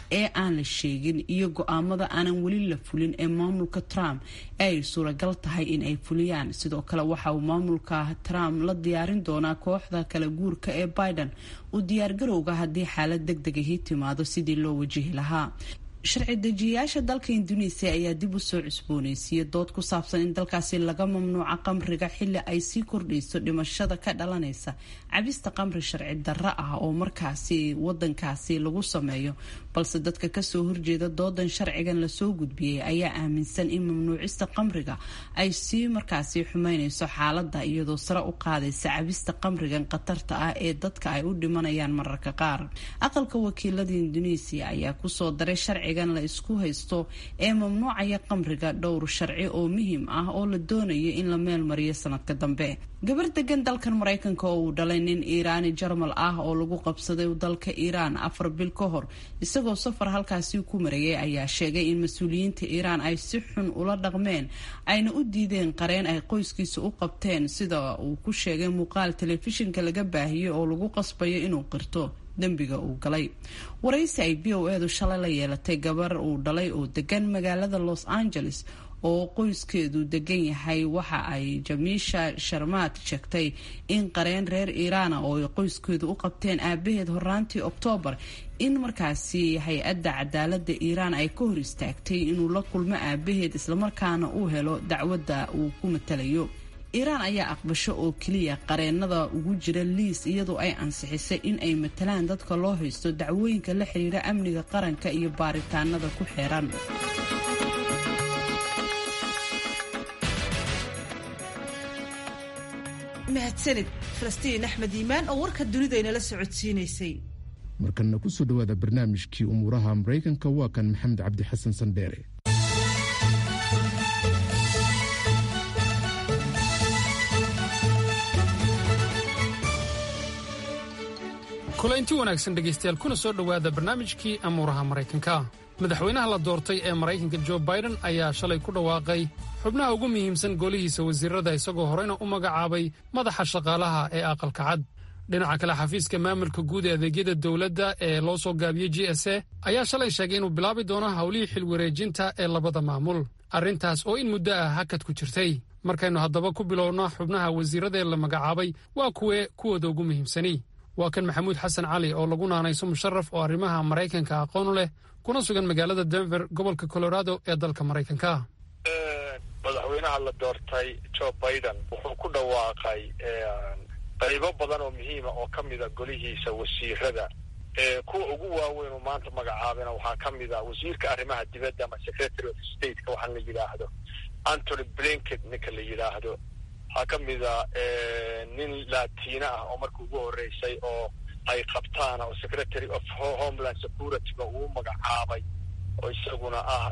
ee aan la sheegin iyo go-aamada aanan weli la fulin ee maamulka trump ee ay suuragal tahay in ay fuliyaan sidoo kale waxa uu maamulka trump la diyaarin doonaa kooxda kala guurka ee biden u diyaargarowga haddii xaalad deg deg ahi timaado sidii loo wajihi lahaa sharci dejiyayaasha dalka induneisiya ayaa dib u soo cusbooneysiiyey dood ku saabsan in dalkaasi laga mamnuuco qamriga xili ay sii kordhayso dhimashada ka dhalanaysa cabista qamri sharci darro ah oo markaasi wadankaasi lagu sameeyo balse dadka kasoo horjeeda doodan sharcigan lasoo gudbiyey ayaa aaminsan in mamnuucista qamriga ay sii markaasi xumeyneyso xaalada iyadoo sare u qaadaysa cabista qamrigan khatarta ah ee dadka ay u dhimanayaan mararka qaar aqalka wakiilada induneisiya ayaa kusoo daray sharcigan la isku haysto ee mamnuucaya qamriga dhowr sharci oo muhiim ah oo la doonayo in la meel mariyo sanadka dambe gabar degan dalkan maraykanka oo uu dhalay nin iiraani jarmal ah oo lagu qabsaday dalka iiraan afar bil ka hor isagoo safar halkaasi ku marayay ayaa sheegay in mas-uuliyiinta iiraan ay si xun ula dhaqmeen ayna u diideen qareen ay qoyskiisa u qabteen sida uu ku sheegay muuqaal telefishinka laga baahiyey oo lagu qasbayo inuu qirto dembiga uu galay waraysi ay b o edu shalay la yeelatay gabar uu dhalay oo degan magaalada los angeles oo qoyskeedu degan yahay waxa ay jamiisha sharmaad sheegtay in qareen reer iiraana oo ay qoyskeedu u qabteen aabaheed horaantii oktoobar in markaasi hay-adda cadaalada iiraan ay ka hor istaagtay inuu la kulmo aabaheed islamarkaana uu helo dacwadda uu ku matalayo iiraan ayaa aqbasho oo keliya qareenada ugu jira liis iyadoo ay ansixisay in ay matalaan dadka loo haysto dacwooyinka la xiriira amniga qaranka iyo baaritaanada ku xeeran mahadsanid falastiin axmed iimaan oo warka dunida inala socodsiinaysay markanna kusoo dhowaada barnaamijkii umuuraha maraykanka waa kan maxamed cabdi xasan sandheere kulaynti wanaagsan dhegaystayaal kuna soo dhowaada barnaamijkii amuuraha maraykanka madaxweynaha la doortay ee maraykanka jo baiden ayaa shalay ku dhawaaqay xubnaha ugu muhiimsan golihiisa wasiirada isagoo horeyna u magacaabay madaxa shaqaalaha ee aqalka cad dhinaca kale xafiiska maamulka guud ee adeegyada dowladda ee loo soo gaabiyey j s a ayaa shalay sheegay inuu bilaabi doono howlihii xilwareejinta ee labada maamul arrintaas oo in muddo ah hakad ku jirtay markaynu haddaba ku bilowno xubnaha wasiirada ee la magacaabay waa kuwee kuwooda ugu muhiimsani waa kan maxamuud xasan cali oo lagu naanayso musharaf oo arrimaha maraykanka aqoon u leh kuna sugan magaalada denver gobolka colorado ee dalka maraykanka madaxweynaha la doortay jo biden wuxuu ku dhawaaqay qaybo badan oo muhiima oo ka mida golihiisa wasiirada kuwa ugu waaweyn oo maanta magacaabina waxaa ka mid a wasiirka arrimaha dibadda ama secretary of stateka waxaan la yidhaahdo antony blinket ninka la yidhaahdo waxaa ka mida nin latino ah oo marka ugu horreysay oo ay qabtaan oo secretary of homeland securityga uu magacaabay oo isaguna ah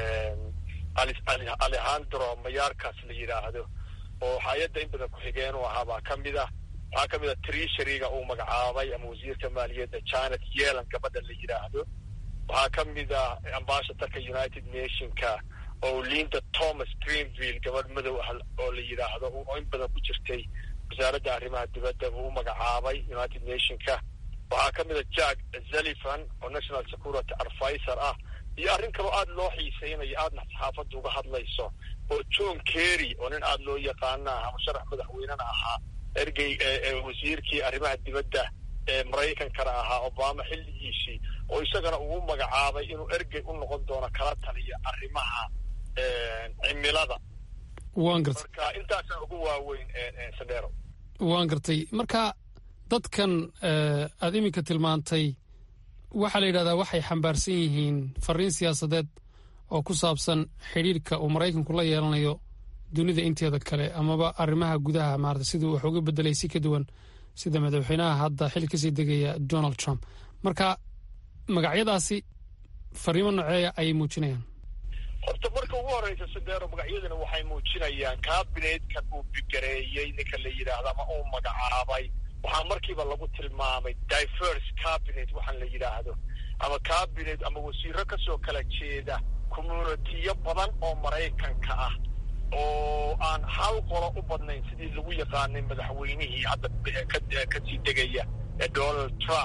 alejandro mayarkas la yidhaahdo oo hay-adda in badan ku-xigeen u ahaa baa ka mid ah waxaa ka mid a treasuryga uu magacaabay ama wasiirka maaliyadda janet yelan gabadha la yidhaahdo waxaa ka mid ah ambassadorka united nationka oo linda thomas greenville gabadh madow ah oo la yidhaahdo oo in badan ku jirtay wasaaradda arrimaha dibadda uu u magacaabay united nationka waxaa ka mid a jack zalifan oo national security advisor ah iyo arrin kaloo aada loo xiiseynayo aadna saxaafadda uga hadlayso oo john kerry oo nin aada loo yaqaana ah ama sharax madaxweynena ahaa ergey wasiirkii arrimaha dibadda ee maraykankana ahaa obama xilligiisii oo isagana uu u magacaabay inuu ergey u noqon doono kala taliya arrimaha cimilada waan gartay marka intaasaa ugu waaweyn sandero waan gartay marka dadkan aada iminka tilmaantay waxaa la yidhahdaa waxay xambaarsan yihiin fariin siyaasadeed oo ku saabsan xidhiirka uu maraykanku la yeelanayo dunida inteeda kale amaba arrimaha gudaha maarata siduu wax uga bedelay si ka duwan sida madaxweynaha hadda xil kasii degaya donald trump marka magacyadaasi fariimo noceeya ayay muujinayaan horta marka ugu horreysa sandero magacyadana waxay muujinayaan kabineedkan uu bigareeyey ninka la yidhaahdo ama uu magacaabay waxaa markiiba lagu tilmaamay diverse cabinet waxaan la yidhaahdo ama cabinet ama wasiiro kasoo kala jeeda communitiyo badan oo maraykanka ah oo aan hal qolo u badnayn sidii lagu yaqaanay madaxweynihii hadda kasii degaya ee donald trump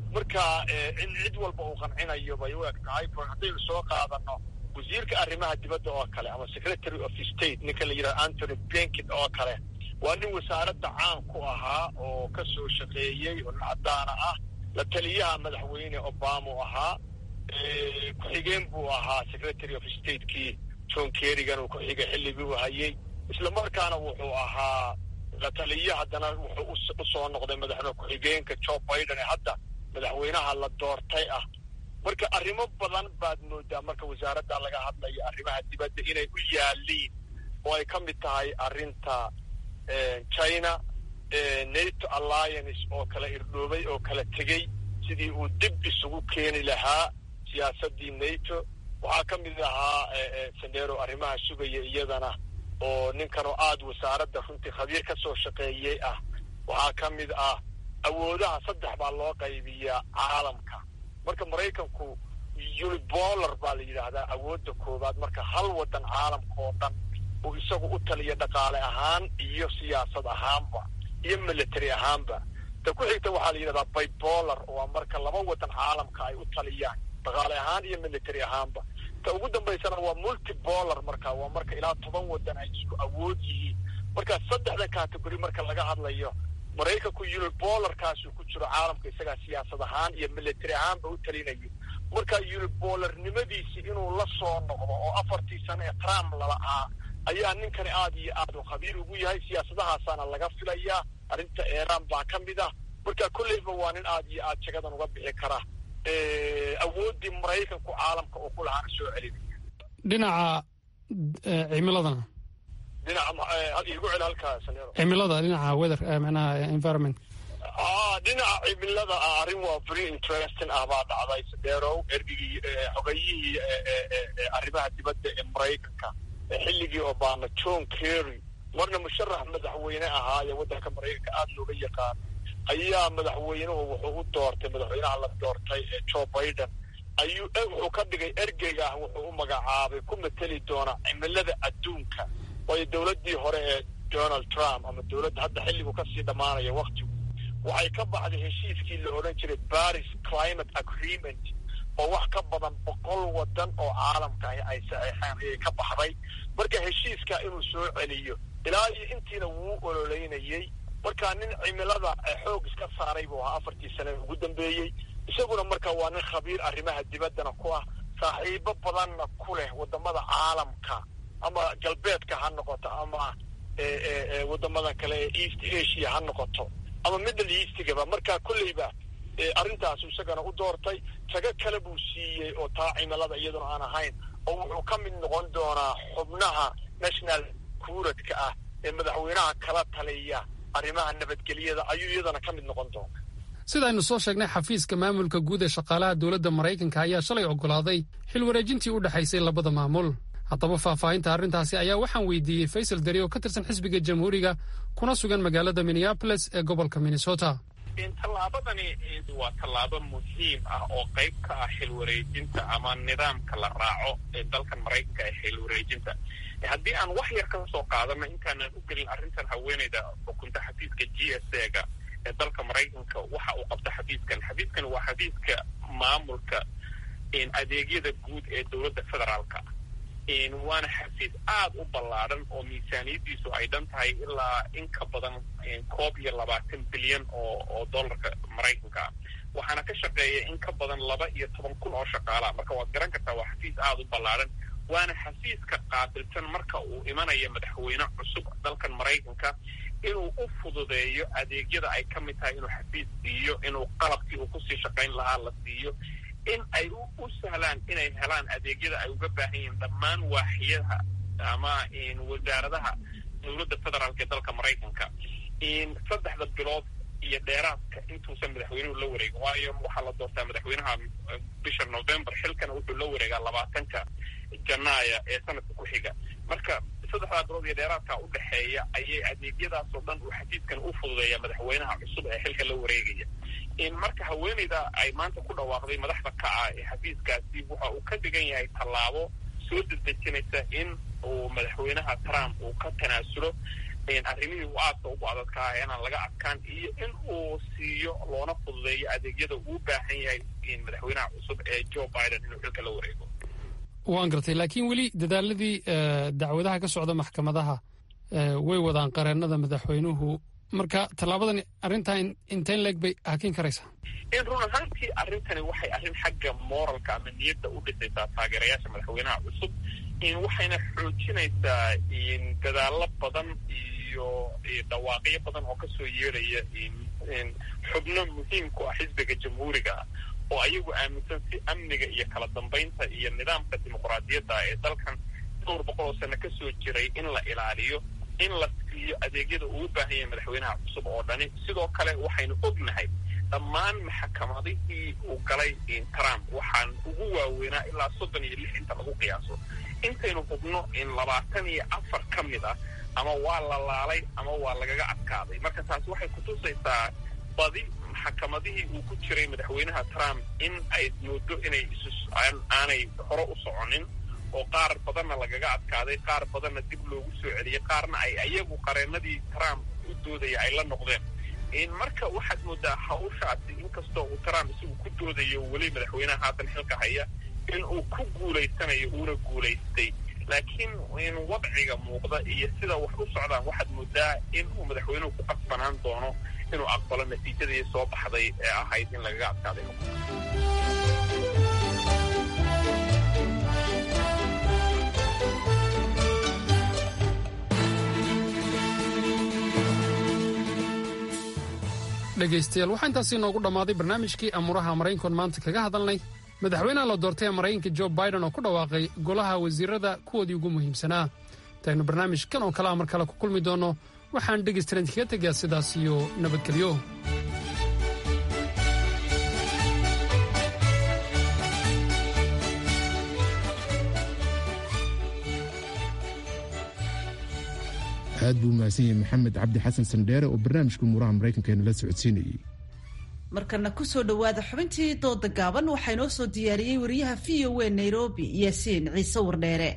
marka in cid walba uu qancinayo bay u eg tahay haddaynu soo qaadano wasiirka arrimaha dibadda oo kale ama secretary of state ninka la yidhaha antony blinken oo kale waa nin wasaaradda caan ku ahaa oo ka soo shaqeeyey oo nin caddaana ah la taliyaha madaxweyne obama u ahaa ku-xigeen buu ahaa secretary of statekii john kerrigan uu ku-xigay xilligii uu hayey isla markaana wuxuu ahaa la taliye haddana wuxuu usoo noqday madaxweyne ku-xigeenka joe biden ee hadda madaxweynaha la doortay ah marka arrimo badan baad moodaa marka wasaaradda laga hadlayo arrimaha dibadda inay u yaaliin oo ay ka mid tahay arrinta china nato alliance oo kala irdhoobay oo kala tegey sidii uu dib isugu keeni lahaa siyaasaddii nato waxaa ka mid ahaa sandero arrimaha sugaya iyadana oo ninkanoo aada wasaaradda runtii khabiir ka soo shaqeeyey ah waxaa ka mid ah awoodaha saddex baa loo qaybiyaa caalamka marka maraykanku unibolar baa la yidhaahdaa awoodda koowaad marka hal waddan caalamka oo dhan uu isagu u taliya dhaqaale ahaan iyo siyaasad ahaanba iyo military ahaanba ta ku xigta waxaa la yidhahdaa bibolar waa marka laba waddan caalamka ay u taliyaan dhaqaale ahaan iyo military ahaanba ta ugu dambaysana waa multibolar marka waa marka ilaa toban waddan ay isku awood yihiin marka saddexdan category marka laga hadlayo maraykanku unibolarkaasuu ku jiro caalamka isagaa siyaasad ahaan iyo military ahaanba u talinayo marka unibolarnimadiisi inuu la soo noqdo oo afartii sano ee trump lala-aa ayaa ninkani aad iyo aad u khabiir ugu yahay siyaasadahaasaana laga filayaa arrinta iran baa ka mid ah marka kolleyba waa nin aad iyo aad jagadan uga bixi kara awooddii maraykanku caalamka uu ku lahaana soo celinaya dhinaca cimiladana igu cel halkaas cimilada dhinaca weather manaha environment dhinaca cimilada ah arrin waa very interesting ah baa dhacday sadeerow ergigii xogayihii arrimaha dibadda ee maraykanka xilligii obama john kerry marna musharax madaxweyne ahaa ee waddanka maraykanka aada looga yaqaano ayaa madaxweynuhu wuxuu u doortay madaxweynaha la doortay ee joe biden ayuu wuxuu ka dhigay ergeyga ah wuxuu u magacaabay ku mateli doona cimilada adduunka waayo dowladdii hore ee donald trump ama dowladda hadda xilligu kasii dhammaanaya waktigu waxay ka baxday heshiiskii la odhan jiray paris climate agreement oo wax ka badan boqol waddan oo caalamka ah ay saxeexeen ayay ka baxday marka heshiiska inuu soo celiyo ilaa iyo intiina wuu ololeynayey marka nin cimilada xoog iska saaray buu ahaa afartii sane ugu dambeeyey isaguna marka waa nin khabiir arrimaha dibaddana ku ah saaxiibo badanna ku leh waddamada caalamka ama galbeedka ha noqoto ama waddamada kale ee east asia ha noqoto ama middle eastigaba marka kolleyba arrintaasu isagana u doortay tago kale buu siiyey oo taa cimilada iyaduna aan ahayn oo wuxuu ka mid noqon doonaa xubnaha national kuuradka ah ee madaxweynaha kala taliya arrimaha nabadgelyada ayuu iyadana ka mid noqon doona sidaaynu soo sheegnay xafiiska maamulka guud ee shaqaalaha dowladda maraykanka ayaa shalay oggolaaday xil wareejintii u dhexaysay labada maamul haddaba faahfaahinta arrintaasi ayaa waxaan weydiiyey faysal deri oo ka tirsan xisbiga jamhuuriga kuna sugan magaalada minneaboles ee gobolka minnesota tallaabadani waa tallaabo muhiim ah oo qayb ka ah xil wareejinta ama nidaamka la raaco ee dalkan maraykanka ee xil wareejinta haddii aan wax yar ka soo qaadano intaanan u gelin arrintan haweeneyda xukunta xafiiska g s a ga ee dalka maraykanka waxa uu qabta xafiiskan xafiiskan waa xafiiska maamulka adeegyada guud ee dowladda federaalka waana xafiis aada u ballaadhan oo miisaaniyaddiisu ay dhan tahay ilaa in ka badan koob iyo labaatan bilyan oo oo dollarka maraykanka ah waxaana ka shaqeeya in ka badan laba iyo toban kun oo shaqaalaha marka waad garan kartaa waa xafiis aada u ballaadhan waana xafiiska qaabilsan marka uu imanaya madaxweyne cusub dalkan maraykanka inuu u fududeeyo adeegyada ay ka mid tahay inuu xafiis siiyo inuu qalabkii uu kusii shaqayn lahaa la siiyo in ay u sahlaan inay helaan adeegyada ay uga baahan yihiin dhammaan waaxiyadaha ama wasaaradaha dowladda federaalk ee dalka maraykanka saddexda bilood iyo dheeraadka intuusan madaxweynuhu la wareegin waayo waxaa la doortaa madaxweynaha bisha november xilkana wuxuu la wareegaa labaatanka janaaya ee sanadka ku xiga marka saddexdaa bilood iyo dheeraadka u dhexeeya ayay adeegyadaasoo dhan uu xafiiskan u fududeeya madaxweynaha cusub ee xilka la wareegaya marka haweeneyda ay maanta ku dhawaaqday madaxda ka ah ee xafiiskaasi waxa uu ka dhigan yahay tallaabo soo dedejinaysa in uu madaxweynaha trump uu ka tanaasulo arrimihii uu aadka ugu adadkaa inaan laga adkaan iyo in uu siiyo loona fududeeyo adeegyada uu baahan yahay madaxweynaha cusub ee joe biden inuu xilka la wareego waan gartay laakiin weli dadaaladii dacwadaha ka socda maxkamadaha way wadaan qareennada madaxweynuhu marka tallaabadan arrintaa inteen leeg bay hakin karaysaa in run ahaantii arrintani waxay arrin xagga moralka ama niyadda u dhisaysaa taageerayaasha madaxweynaha cusub waxayna xoojinaysaa dadaallo badan iyo dhawaaqyo badan oo kasoo yeedhaya xubno muhiimku ah xisbiga jamhuuriga ah oo ayagu aaminsan si amniga iyo kala dambaynta iyo nidaamka dimuqraadiyadda ee dalkan dhowr boqol oo sano kasoo jiray in la ilaaliyo in la siiyo adeegyada uu baahan yahay madaxweynaha cusub oo dhani sidoo kale waxaynu ognahay dhammaan maxakamadihii uu galay trump waxaan ugu waaweynaa ilaa soddon iyo lix inta lagu qiyaaso intaynu hubno in labaatan iyo afar ka mid ah ama waa la laalay ama waa lagaga adkaaday marka taasi waxay kutusaysaa badi maxakamadihii uu ku jiray madaxweynaha trump in ay moodo inay aanay hore u soconin oo qaar badanna lagaga adkaaday qaar badanna dib loogu soo celiyey qaarna ay ayagu qareenadii trump u doodaya ay la noqdeen marka waxaad moodaa hawshaasi inkastoo uu trump isagu ku doodayo weli madaxweynaha haatan xilka haya in uu ku guulaysanayo uuna guulaystay laakiin in wadciga muuqda iyo sida wax u socdaan waxaad moodaa in uu madaxweynuhu ku qasbanaan doono inuu aqbalo natiijadii soo baxday ee ahayd in lagaga adkaaday dhegaystayaal waxaa intaasi inoogu dhammaaday barnaamijkii amuuraha maraykankoon maanta kaga hadalnay madaxweynaha la doortay ee maraykanka jo biden oo ku dhawaaqay golaha wasiirada kuwoodii ugu muhiimsanaa intaynu barnaamijkan oo kale a mar kale ku kulmi doonno waxaan dhegaystalan kaga tegaa sidaas iyo nabadgelyo aad buu umahadsan yahay maxamed cabdi xasan sandheere oo barnaamijka umuuraha maraykankeena la socodsiinayey markana kusoo dhowaada xubintii dooda gaaban waxaa inoo soo diyaariyey wariyaha v o a nairobi yaasiin ciise wardheere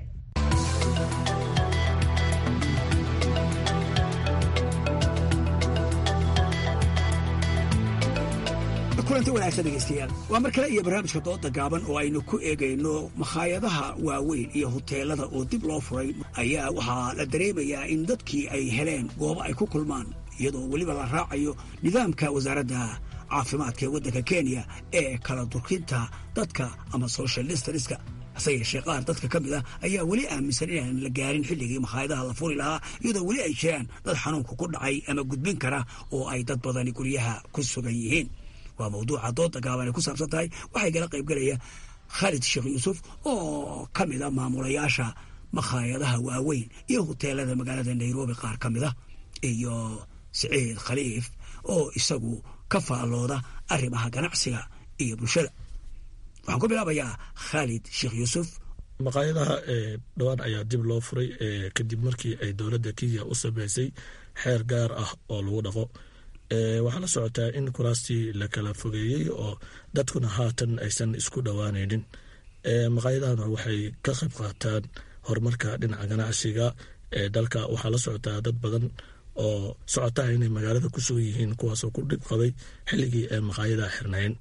kulanti wanaagsan dhegaystayaal waa mar kale iyo barnaamijka dooda gaaban oo aynu ku eegayno makhaayadaha waaweyn iyo huteelada oo dib loo furay ayaa waxaa la dareemayaa in dadkii ay heleen goobo ay ku kulmaan iyadoo weliba la raacayo nidaamka wasaaradda caafimaadka ee waddanka kenya ee kala durkinta dadka ama social distanska hase yeeshee qaar dadka ka mid ah ayaa weli aaminsan inaan la gaarin xilligii makhaayadaha la furi lahaa iyadoo weli ay jiraan dad xanuunka ku dhacay ama gudbin kara oo ay dad badani guryaha ku sugan yihiin waa mawduuca dooda gaaban ay ku saabsan tahay waxay gala qayb galaya khaalid sheekh yuusuf oo ka mid a maamulayaasha makhaayadaha waaweyn iyo huteelada magaalada nairobi qaar ka mid a iyo siciid khaliif oo isagu ka faallooda arrimaha ganacsiga iyo bulshada waxaan ku bilaabayaa khaalid sheekh yuusuf maqaayadaha dhowaan ayaa dib loo furay kadib markii ay dowladda kenya u sameysay xeer gaar ah oo lagu dhaqo waxaa la socotaa in kuraastii la kala fogeeyey oo dadkuna haatan aysan isku dhowaanaynin maqaayadahana waxay ka qayb qaataan horumarka dhinaca ganacsiga ee dalka waxaa la socotaa dad badan oo socotaha inay magaalada ku sugan yihiin kuwaasoo ku dhib qabay xilligii ay maqaayadaha xirnayn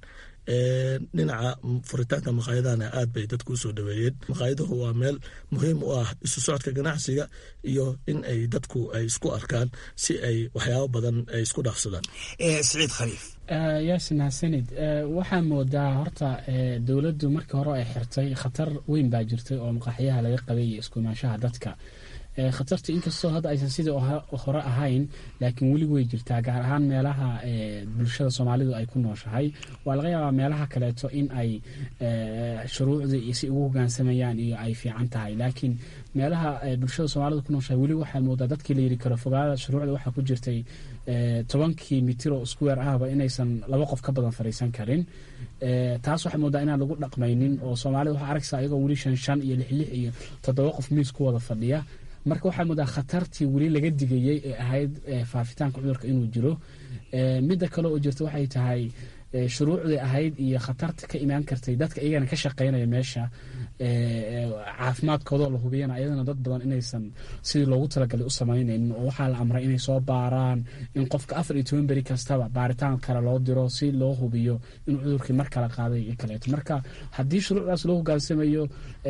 dhinaca furitaanka maqaayadahana aad bay dadku usoo dhaweeyeen maqaayaduhu waa meel muhiim u ah isu socodka ganacsiga iyo in ay dadku ay isku arkaan si ay waxyaabo badan ay isku dhaafsadaan siciid khaliif yaasin hasanid waxaa moodaa horta dowladdu markii hore ay xirtay khatar weyn baa jirtay oo maqaaxyaha laga qabay iyo iskuimaanshaha dadka khatarta inkastoo hadda aysan sidii hore ahayn laakiin weli way jirtaa gaar ahaan meelaha bulshada soomaalidu ay ku nooshahay waa laga yaabaa meelaha kaleeto in ay shuruucdii si ugu hogaansamayaan iyo ay fiican tahay laakiin meelaha bulshada soomaalidu ku nooshahay weli waxaa moodaa dadkii la yiri karo fogaada shuruucda waxaa ku jirtay tobankii mitiro square ahba inaysan laba qof ka badan fadhiisan karin taas waxaa moodaa inaan lagu dhaqmaynin oo soomaalida waxaa aragsa ayagoo weli shan shan iyo lix lix iyo toddoba qof miis ku wada fadhiya marka waxaa moodaa khatartii weli laga digayey ee ahayd faafitaanka cudurka inuu jiro midda kale oo jirta waxay tahay shuruucdii ahayd iyo khatarta ka imaan kartay dadka iyagana ka shaqeynaya meesha caafimaadkoodoo la hubiyana ayadana dad badan inaysan sidii loogu talagalay u samaynaynin oo waxaa la amray inay soo baaraan in qofka afar iyo toban beri kastaba baaritaan kale loo diro si loo hubiyo inuu cudurkii mar kale qaaday iyo kaleeto marka haddii shuruucdaas loo hogaansamayo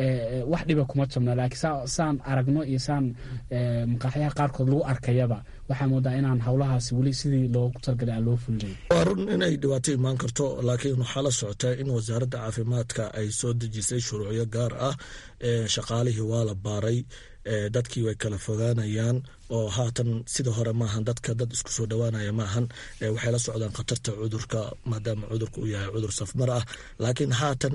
wax dhiba kuma jabna laakiin saan aragno iyo saan maqaaxyaha qaarkood lagu arkayaba waxaa moodaa inaan howlahaasi weli sidii loogu talagalay aan loo fulinayn waa run inay dhibaato imaan karto laakiin waxaa la socotaa in wasaaradda caafimaadka ay soo dejisay shuruucyo gaar ah shaqaalihii waa la baaray dadkii way kala fogaanayaan oo haatan sida hore maahan dadka dad isku soo dhowaanaya maahan waxay la socdaan khatarta cudurka maadaama cudurka uu yahay cudur safmar ah laakiin haatan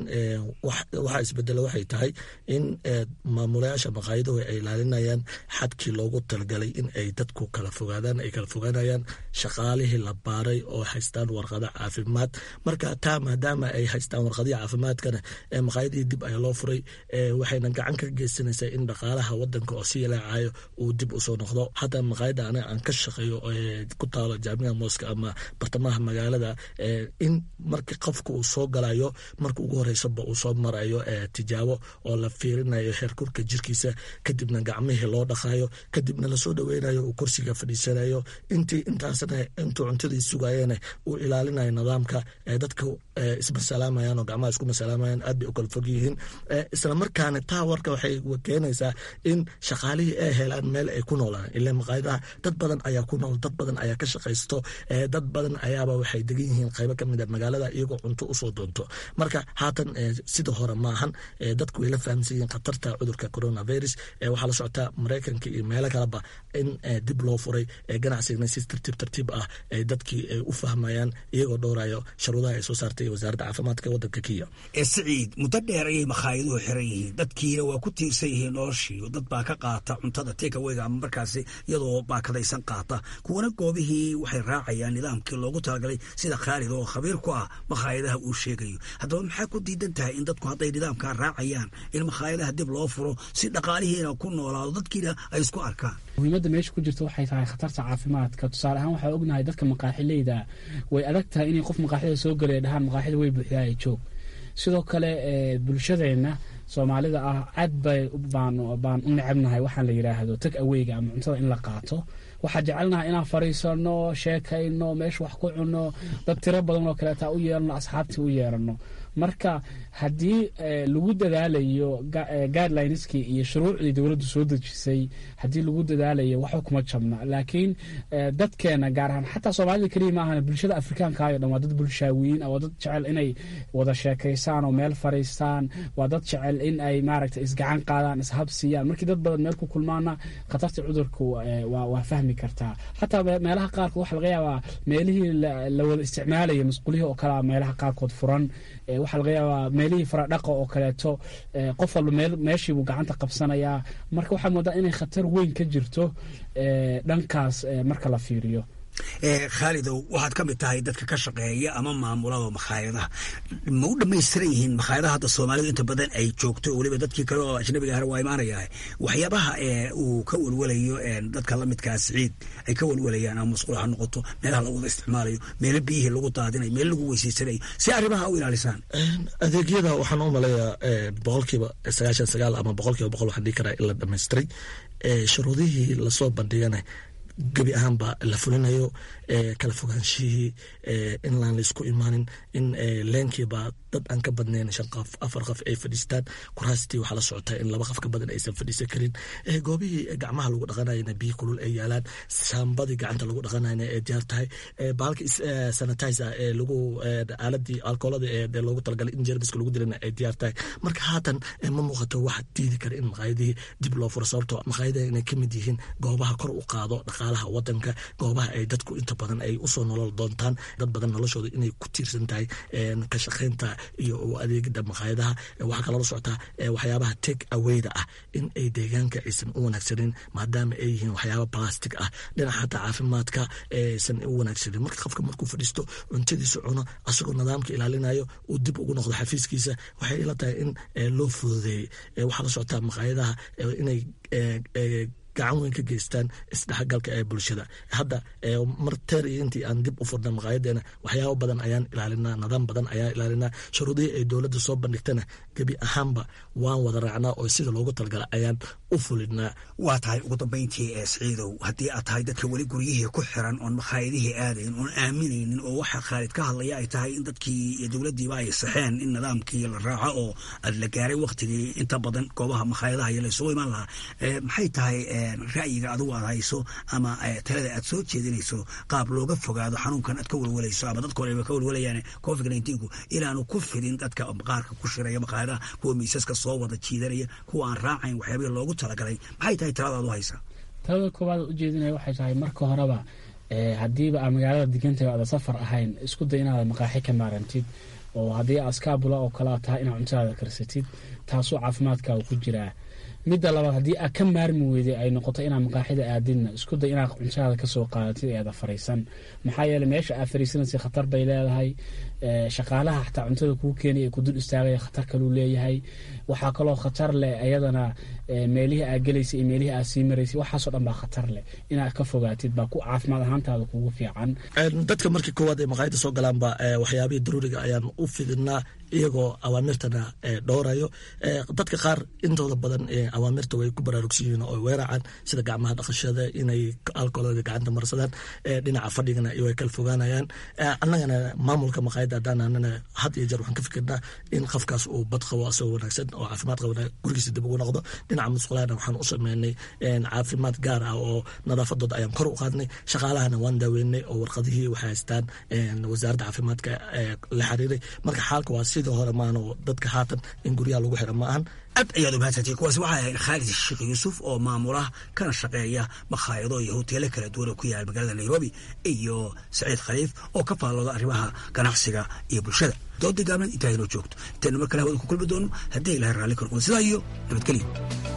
waxaa isbedela waxay tahay in maamulayaasha maqaayaduhu ay ilaalinayaan xadkii loogu talagalay in ay dadku kala fogaadaan ay kala fogaanayaan shaqaalihii la baaray oo haystaan warqada caafimaad marka taa maadaama ay haystaan warqadihii caafimaadkana maqaayadihii dib ayaa loo furay waxayna gacan ka geysanaysaa in dhaqaalaha wadanka oo si yalaacayo uu dib usoo noqdo hadda maqaayadda aniga aan ka shaqeeyo ku taalo jaamica mooska ama bartamaha magaalada in marka qofka uu soo galayo marka ugu horeysaba uu soo marayo tijaabo oo la fiirinayo heerkurka jirkiisa kadibna gacmihii loo dhaqayo kadibna lasoo dhaweynayo uu kursiga fadhiisanayo intii intaasna intuu cuntadii sugayena uu ilaalinayo nidaamka dadka ismasalaamayan oo gacmaha isku masalaamayan aad bay u kala fog yihiin islamarkaana taa warka waxay keenaysaa in shaqaalihii ay helaan meel ay ku noolaan ila maqaayadaha dad badan ayaa ku nool dad badan ayaa ka shaqaysto dad badan ayaaba waxay degan yihiin qaybo kamid a magaalada iyagoo cunto usoo doonto marka haatan sida hore maahan dadku way la fahamsan yihiin khatarta cudurka coronavirus waxaa la socotaa maraykanka iyo meelo kaleba in dib loo furay ganacsigana si tartiib tartiib ah dadkii ay u fahmayaan iyagoo dhowrayo sharuudaha ay soo saartay wasaaradda caafimaadka wadanka kenya siciid muddo dheer ayay makaayaduhu xiran yihiin dadkiina waa ku tiirsan yihiin noloshii dad baa ka qaata cuntada tekaweyga ama markaasi iyadoo baakadaysan qaata kuwana goobihii waxay raacayaan nidaamkii loogu talagalay sida khaalid oo khabiir ku ah makhaayadaha uu sheegayo haddaba maxaa ku diidan tahay in dadku hadday nidaamkaa raacayaan in makhaayadaha dib loo furo si dhaqaalihiina ku noolaado dadkiina ay isku arkaan muhiimadda meesha ku jirta waxay tahay khatarta caafimaadka tusaale ahaan waxaa ognahay dadka maqaaxileyda way adag tahay inay qof maqaaxida soo galaya dhahaan maqaaxida way buuxdaaya joog sidoo kale bulshadeenna soomaalida ah aad bay baan u necabnahay waxaan la yidhaahdo tag aweyga ama cuntada in la qaato waxaa jecelnahay inaan fariisano sheekayno meesha wax ku cunno dad tiro badan oo kaleeta u yeelano asxaabtii u yeerano marka haddii lagu dadaalayo guidelineski iyo shuruucdii dowladdu soo dejisay haddii lagu dadaalayo waxba kuma jabna laakiin dadkeena gaar ahaan xataa soomaalida keliya ma ahan bulshada afrikaankayo dhan waa dad bulshaawiyiin waa dad jecel inay wada sheekaysaan oo meel fariistaan waa dad jecel in ay maaragta isgacan qaadaan ishabsiiyaan markii dad badan meel ku kulmaana khatarta cudurku waa fahmi kartaa xataa meelaha qaarkood waxa laga yaabaa meelihii la wada isticmaalaya masquulihii oo kalea meelaha qaarkood furan waxaa laga yaabaa meelihii faradhaqa oo kaleeto qof walba meeshiibuu gacanta qabsanayaa marka waxaa moodaa inay khatar weyn ka jirto dhankaas marka la fiiriyo khaalidow waxaad ka mid tahay dadka ka shaqeeya ama maamulada makhaayadaha ma u dhamaystiran yihiin makhaayadaha hadda soomaalidu inta badan ay joogto weliba dadkii kale oo ajnabiga ahna waa imaanaya waxyaabaha uu ka welwelayo dadka lamidkaa siciid ay ka welwelayaan ama masquul ha noqoto meelaha lagu wada isticmaalayo meelo biyihii lagu daadinayo meelo lagu weyseysanayo si arrimaha u ilaalisaan adeegyada waxaan u maleeyaa boqolkiiba sagaashan sagaal ama boqolkiiba boqol waxaan dhihi karaa in la dhamaystiray shuruudihii lasoo bandhigana gebi ahaanba la fulinayo kala fogaanshihii in laan laisku imaanin in leenkiiba dad aan ka badnayn shan qof afar qof ay fadhiistaan kuraastii waxaa la socotaa in laba qof ka badan aysan fadhiisan karin goobihii gacmaha lagu dhaqanayana biyo kulul ay yaalaan saambadii gacanta lagu dhaqanayna ay diyaar tahay bahalka sanitizer ee lagu aaladii alkoolada ee loogu talagalay in jermiska lagu dilana ay diyaar tahay marka haatan ma muuqato waxa diidi kara in maqaayadihii dib loo furo sababtoo maqaayadaha inay kamid yihiin goobaha kor u qaado dhaqaalaha wadanka goobaha ay dadku inta badan ay usoo nolol doontaan dad badan noloshooda inay ku tiirsan tahay ka shaqaynta iyo adeegida maqaayadaha waxaa kaloo la socotaa waxyaabaha take awayda ah in ay deegaanka aysan u wanaagsanin maadaama ay yihiin waxyaaba plastic ah dhinaca xataa caafimaadka aysan u wanaagsanin marka qofka markuu fadhiisto cuntadiisa cuno asagoo nidaamka ilaalinayo uu dib ugu noqdo xafiiskiisa waxay ila tahay in loo fududeeyey waxaa la socotaa maqaayadaha inay gacan weyn ka geystaan isdhexgalka ee bulshada hadda mar teer iyo intii aan dib u furna maqaayadeena waxyaabo badan ayaan ilaalinaa nidaam badan ayaan ilaalinaa shuruudihii ay dowladda soo bandhigtana gebi ahaanba waan wada raacnaa oo sida loogu talagala ayaan u fulinaa waa tahay ugu dambayntii ee siciidow haddii aad tahay dadka weli guryihii ku xiran oon makhaayadihii aadayn oon aaminaynin oo waxa khaalid ka hadlaya ay tahay in dadkii iyo dowladdiiba ay saxeen in nidaamkii la raaco oo la gaaray waktigii inta badan goobaha makhaayadaha iyo laysugu imaan lahaa maxay tahay ra'yiga adigu aad hayso ama talada aad soo jeedinayso qaab looga fogaado xanuunkan aad ka welwalayso ama dadka horeba ka welwalayaan covid nneteen-ku inaanu ku fidin dadka qaarka ku shiraya makhaayadaha kuwa miisaska soo wada jiidanaya kuwa aan raacayn waxyaabihii loogu talagalay maxay tahay talada aad u haysaa talada koowaad ujeedinaya waxay tahay marka horeba haddiiba aa magaalada degantahay aada safar ahayn isku day inaada maqaaxi ka maarantid oo haddii askaabula oo kalea tahay inaad cuntadaada karsatid taasoo caafimaadkaaga ku jiraa midda labaad haddii aad ka maarmi weyday ay noqoto inaad maqaaxida aadidna isku day inaad cuntadaada kasoo qaadatid eeda fariisan maxaa yeele meesha aad fariisanaysa khatar bay leedahay shaqaalaha xataa cuntada kuu keenaya ku dul istaagaya khatar kaluu leeyahay waxaa kaloo khatar leh ayadana meelihii aad gelaysa iyo meelihii aad sii maraysay waxaasoo dhan baa khatar leh inaad ka fogaatid baa ku caafimaad ahaantaada kugu fiican dadka markii koowaad ay maqaayada soo galaanba waxyaabihii daruuriga ayaan u fidinaa iyagoo awaamirtana dhowrayo dadka qaar intooda badan awaamirta way ku baraarugsan yihiin oo weeracaan sida gacmaha dhaqashada inay alkoolada gacanta marsadaan dhinaca fadhigana way kala fogaanayaan annagana maamulka maqaayada haddaananana had iyo jeer waxaan ka fikirnaa in qofkaas uu bad qabo asagoo wanaagsan oo caafimaad qabana gurigiisa dib ugu noqdo dhinaca musqulaana waxaan u sameynay caafimaad gaar ah oo nadaafadooda ayaan kor u qaadnay shaqaalahana waan daaweynay oo warqadihii waxay haystaan wasaaradda caafimaadka la xiriiray marka xaalka waa sidii hore maano dadka haatan in guryaha lagu xira ma ahan aad ayaad u mahadsantay kuwaasi waxay ahayd khaalid sheekh yuusuf oo maamula kana shaqeeya makhaayado iyo hoteelo kala duwan oo ku yaala magaalada nairobi iyo saciid khaliif oo ka faallooda arrimaha ganacsiga iyo bulshada dooda gaabnan intaa inoo joogto intaynu mar kale hawada ku kulmi doono haddii ilahay raalli ka noqdo sidaa iyo nabadgelyo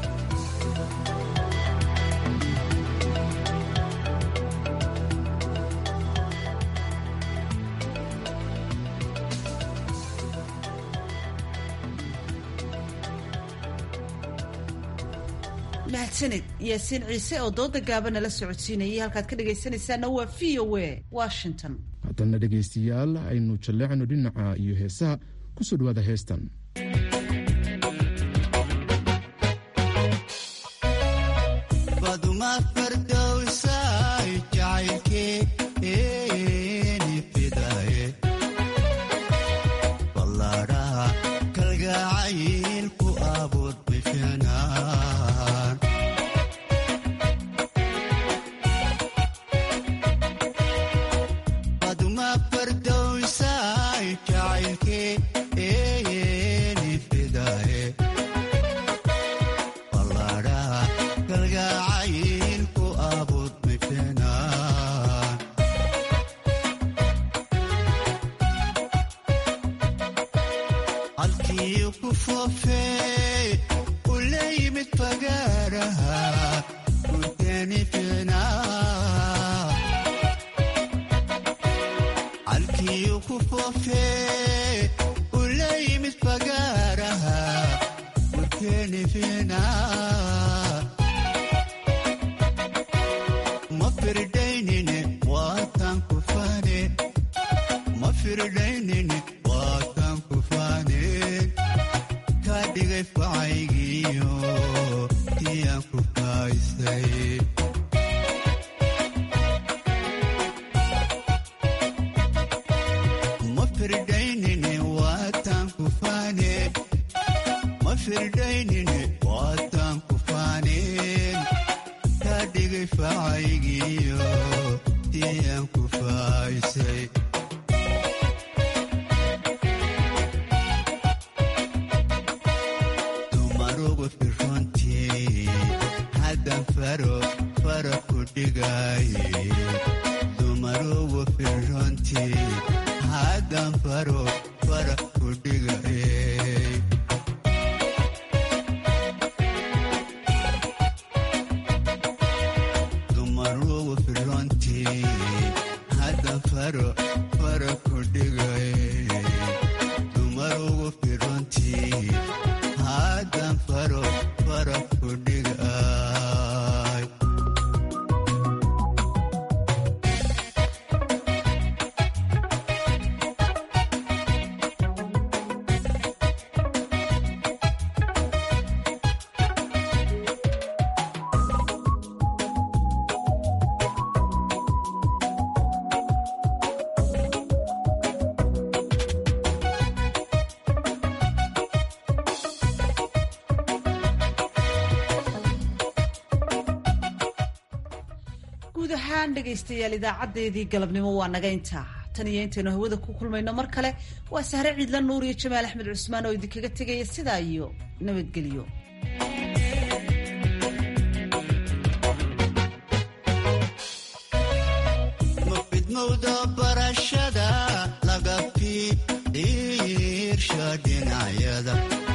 mahadsaned yaasiin ciise oo dooda gaaba nala socodsiinayay halkaad ka dhegaysanaysaana waa v o a washington haddana dhegaystayaal aynu jalleecno dhinaca iyo heesaha ku soo dhawaada heestan Hadan faro fara kudhigay guud ahaan dhegaystayaal idaacadeedii galabnimo waa naga intaa tan iyo intaynu hawada ku kulmayno mar kale waa sahre ciidla nuur iyo jamaal axmed cusmaan oo idinkaga tegaya sidaa iyo nabadgelyo mafidmowda barashada laga fiirsha dhinacyada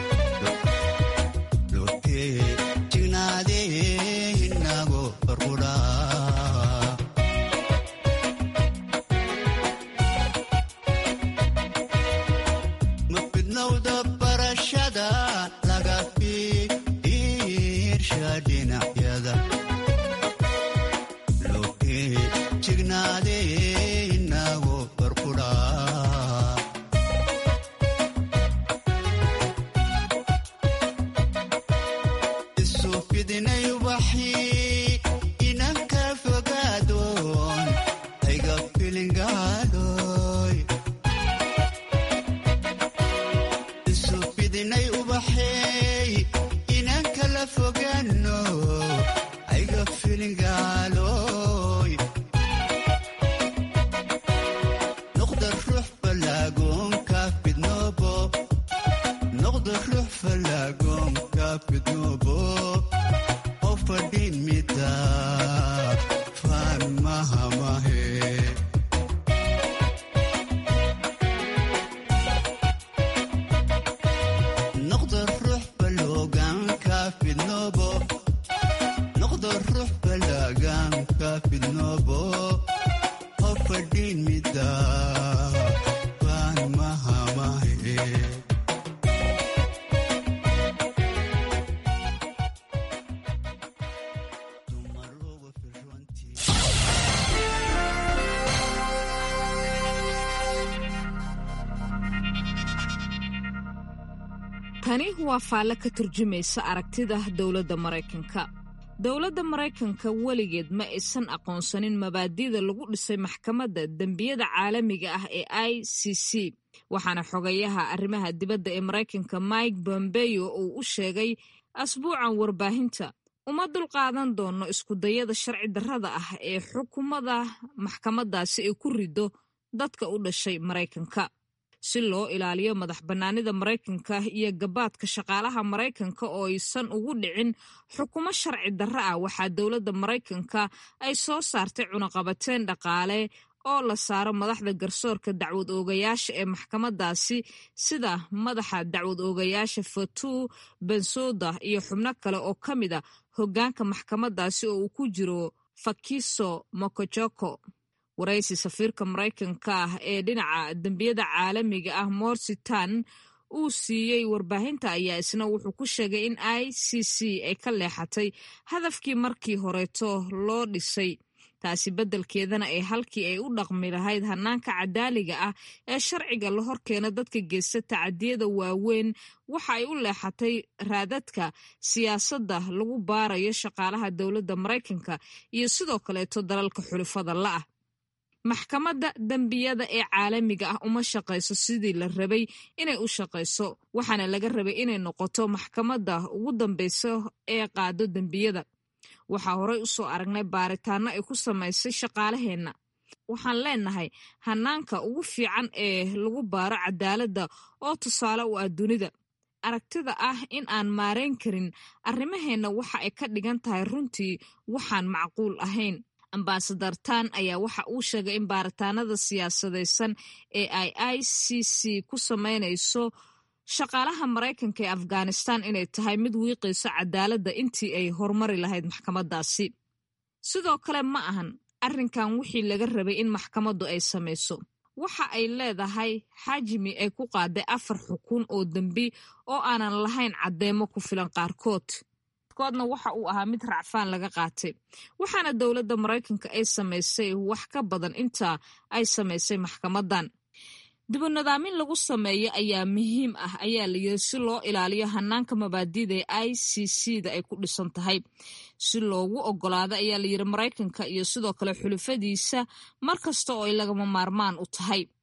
tani waa faalle ka turjumaysa aragtida dowladda maraykanka dowladda maraykanka weligeed ma aysan aqoonsanin mabaadi'da lagu dhisay maxkamadda dembiyada caalamiga ah ee i c c waxaana xogayaha arrimaha dibadda ee maraykanka mike bombeyo uu u sheegay asbuucan warbaahinta uma dulqaadan doono iskudayada sharci darrada ah ee xukuumada maxkamaddaasi ay ku riddo dadka u dhashay maraykanka si loo ilaaliyo madax bannaanida maraykanka iyo gabaadka shaqaalaha maraykanka oo aysan ugu dhicin xukumo sharci darro ah waxaa dowladda maraykanka ay soo saartay cunaqabateen dhaqaale oo la saaro madaxda garsoorka dacwad oogayaasha ee maxkamadaasi sida madaxa dacwad oogayaasha fatuu bensouda iyo xubno kale oo ka mid a hoggaanka maxkamadaasi oo uu ku jiro fakiso mokojoko waraysi safiirka maraykanka ah ee dhinaca dembiyada caalamiga ah morsitan uu siiyey warbaahinta ayaa isna wuxuu ku sheegay in i c c ay ka leexatay hadafkii markii horeeto loo dhisay taasi beddelkeedana ay halkii ay u dhaqmi lahayd hanaanka cadaaliga ah ee sharciga la horkeena dadka geysta tacadiyada waaweyn waxa ay u leexatay raadadka siyaasadda lagu baarayo shaqaalaha dowladda maraykanka iyo sidoo kaleeto dalalka xulufada la'ah maxkamadda dembiyada ee caalamiga ah uma shaqayso sidii la rabay inay u shaqayso waxaana laga rabay inay noqoto maxkamadda ugu dambeysa ee qaado dembiyada waxaa horey u soo aragnay baaritaano ay ku samaysay shaqaalaheenna waxaan leenahay hanaanka ugu fiican ee lagu baaro cadaaladda oo tusaale u ah dunida aragtida ah in aan maarayn karin arrimaheenna waxa ay ka dhigan tahay runtii waxaan macquul ahayn ambasadar tan ayaa waxa uu sheegay in baaritaanada siyaasadaysan ee ay i c c ku samaynayso shaqaalaha maraykanka ee afghanistan inay tahay mid wiiqayso cadaaladda intii ay horumari lahayd maxkamadaasi sidoo kale ma ahan arrinkan wixii laga rabay in maxkamaddu ay samayso waxa ay leedahay xajmi ay ku qaaday afar xukun oo dembi oo aanan lahayn caddeemo ku filan qaarkood koodna waxa uu ahaa mid racfaan laga qaatay waxaana dowladda maraykanka ay samaysay wax ka badan intaa ay samaysay maxkamadan dibunadaamin lagu sameeyo ayaa muhiim ah ayaa la yiri si loo ilaaliyo hanaanka mabaadida ee i c c da ay ku dhisan tahay si loogu ogolaado ayaa la yiri maraykanka iyo sidoo kale xulufadiisa mar kasta oo ay lagama maarmaan u tahay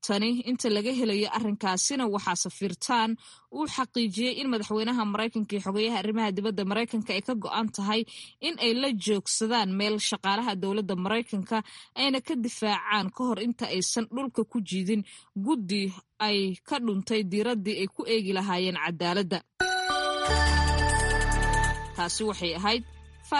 tani inta laga helayo arrinkaasina waxaa safiirtaan uu xaqiijiyey in madaxweynaha maraykanka iyo xogeyaha arrimaha dibadda maraykanka ay ka go-an tahay in ay la joogsadaan meel shaqaalaha dowladda maraykanka ayna ka difaacaan ka hor inta aysan dhulka ku jiidin guddi ay ka dhuntay diiraddii ay ku eegi lahaayeen cadaaladda taasi waxay ahayd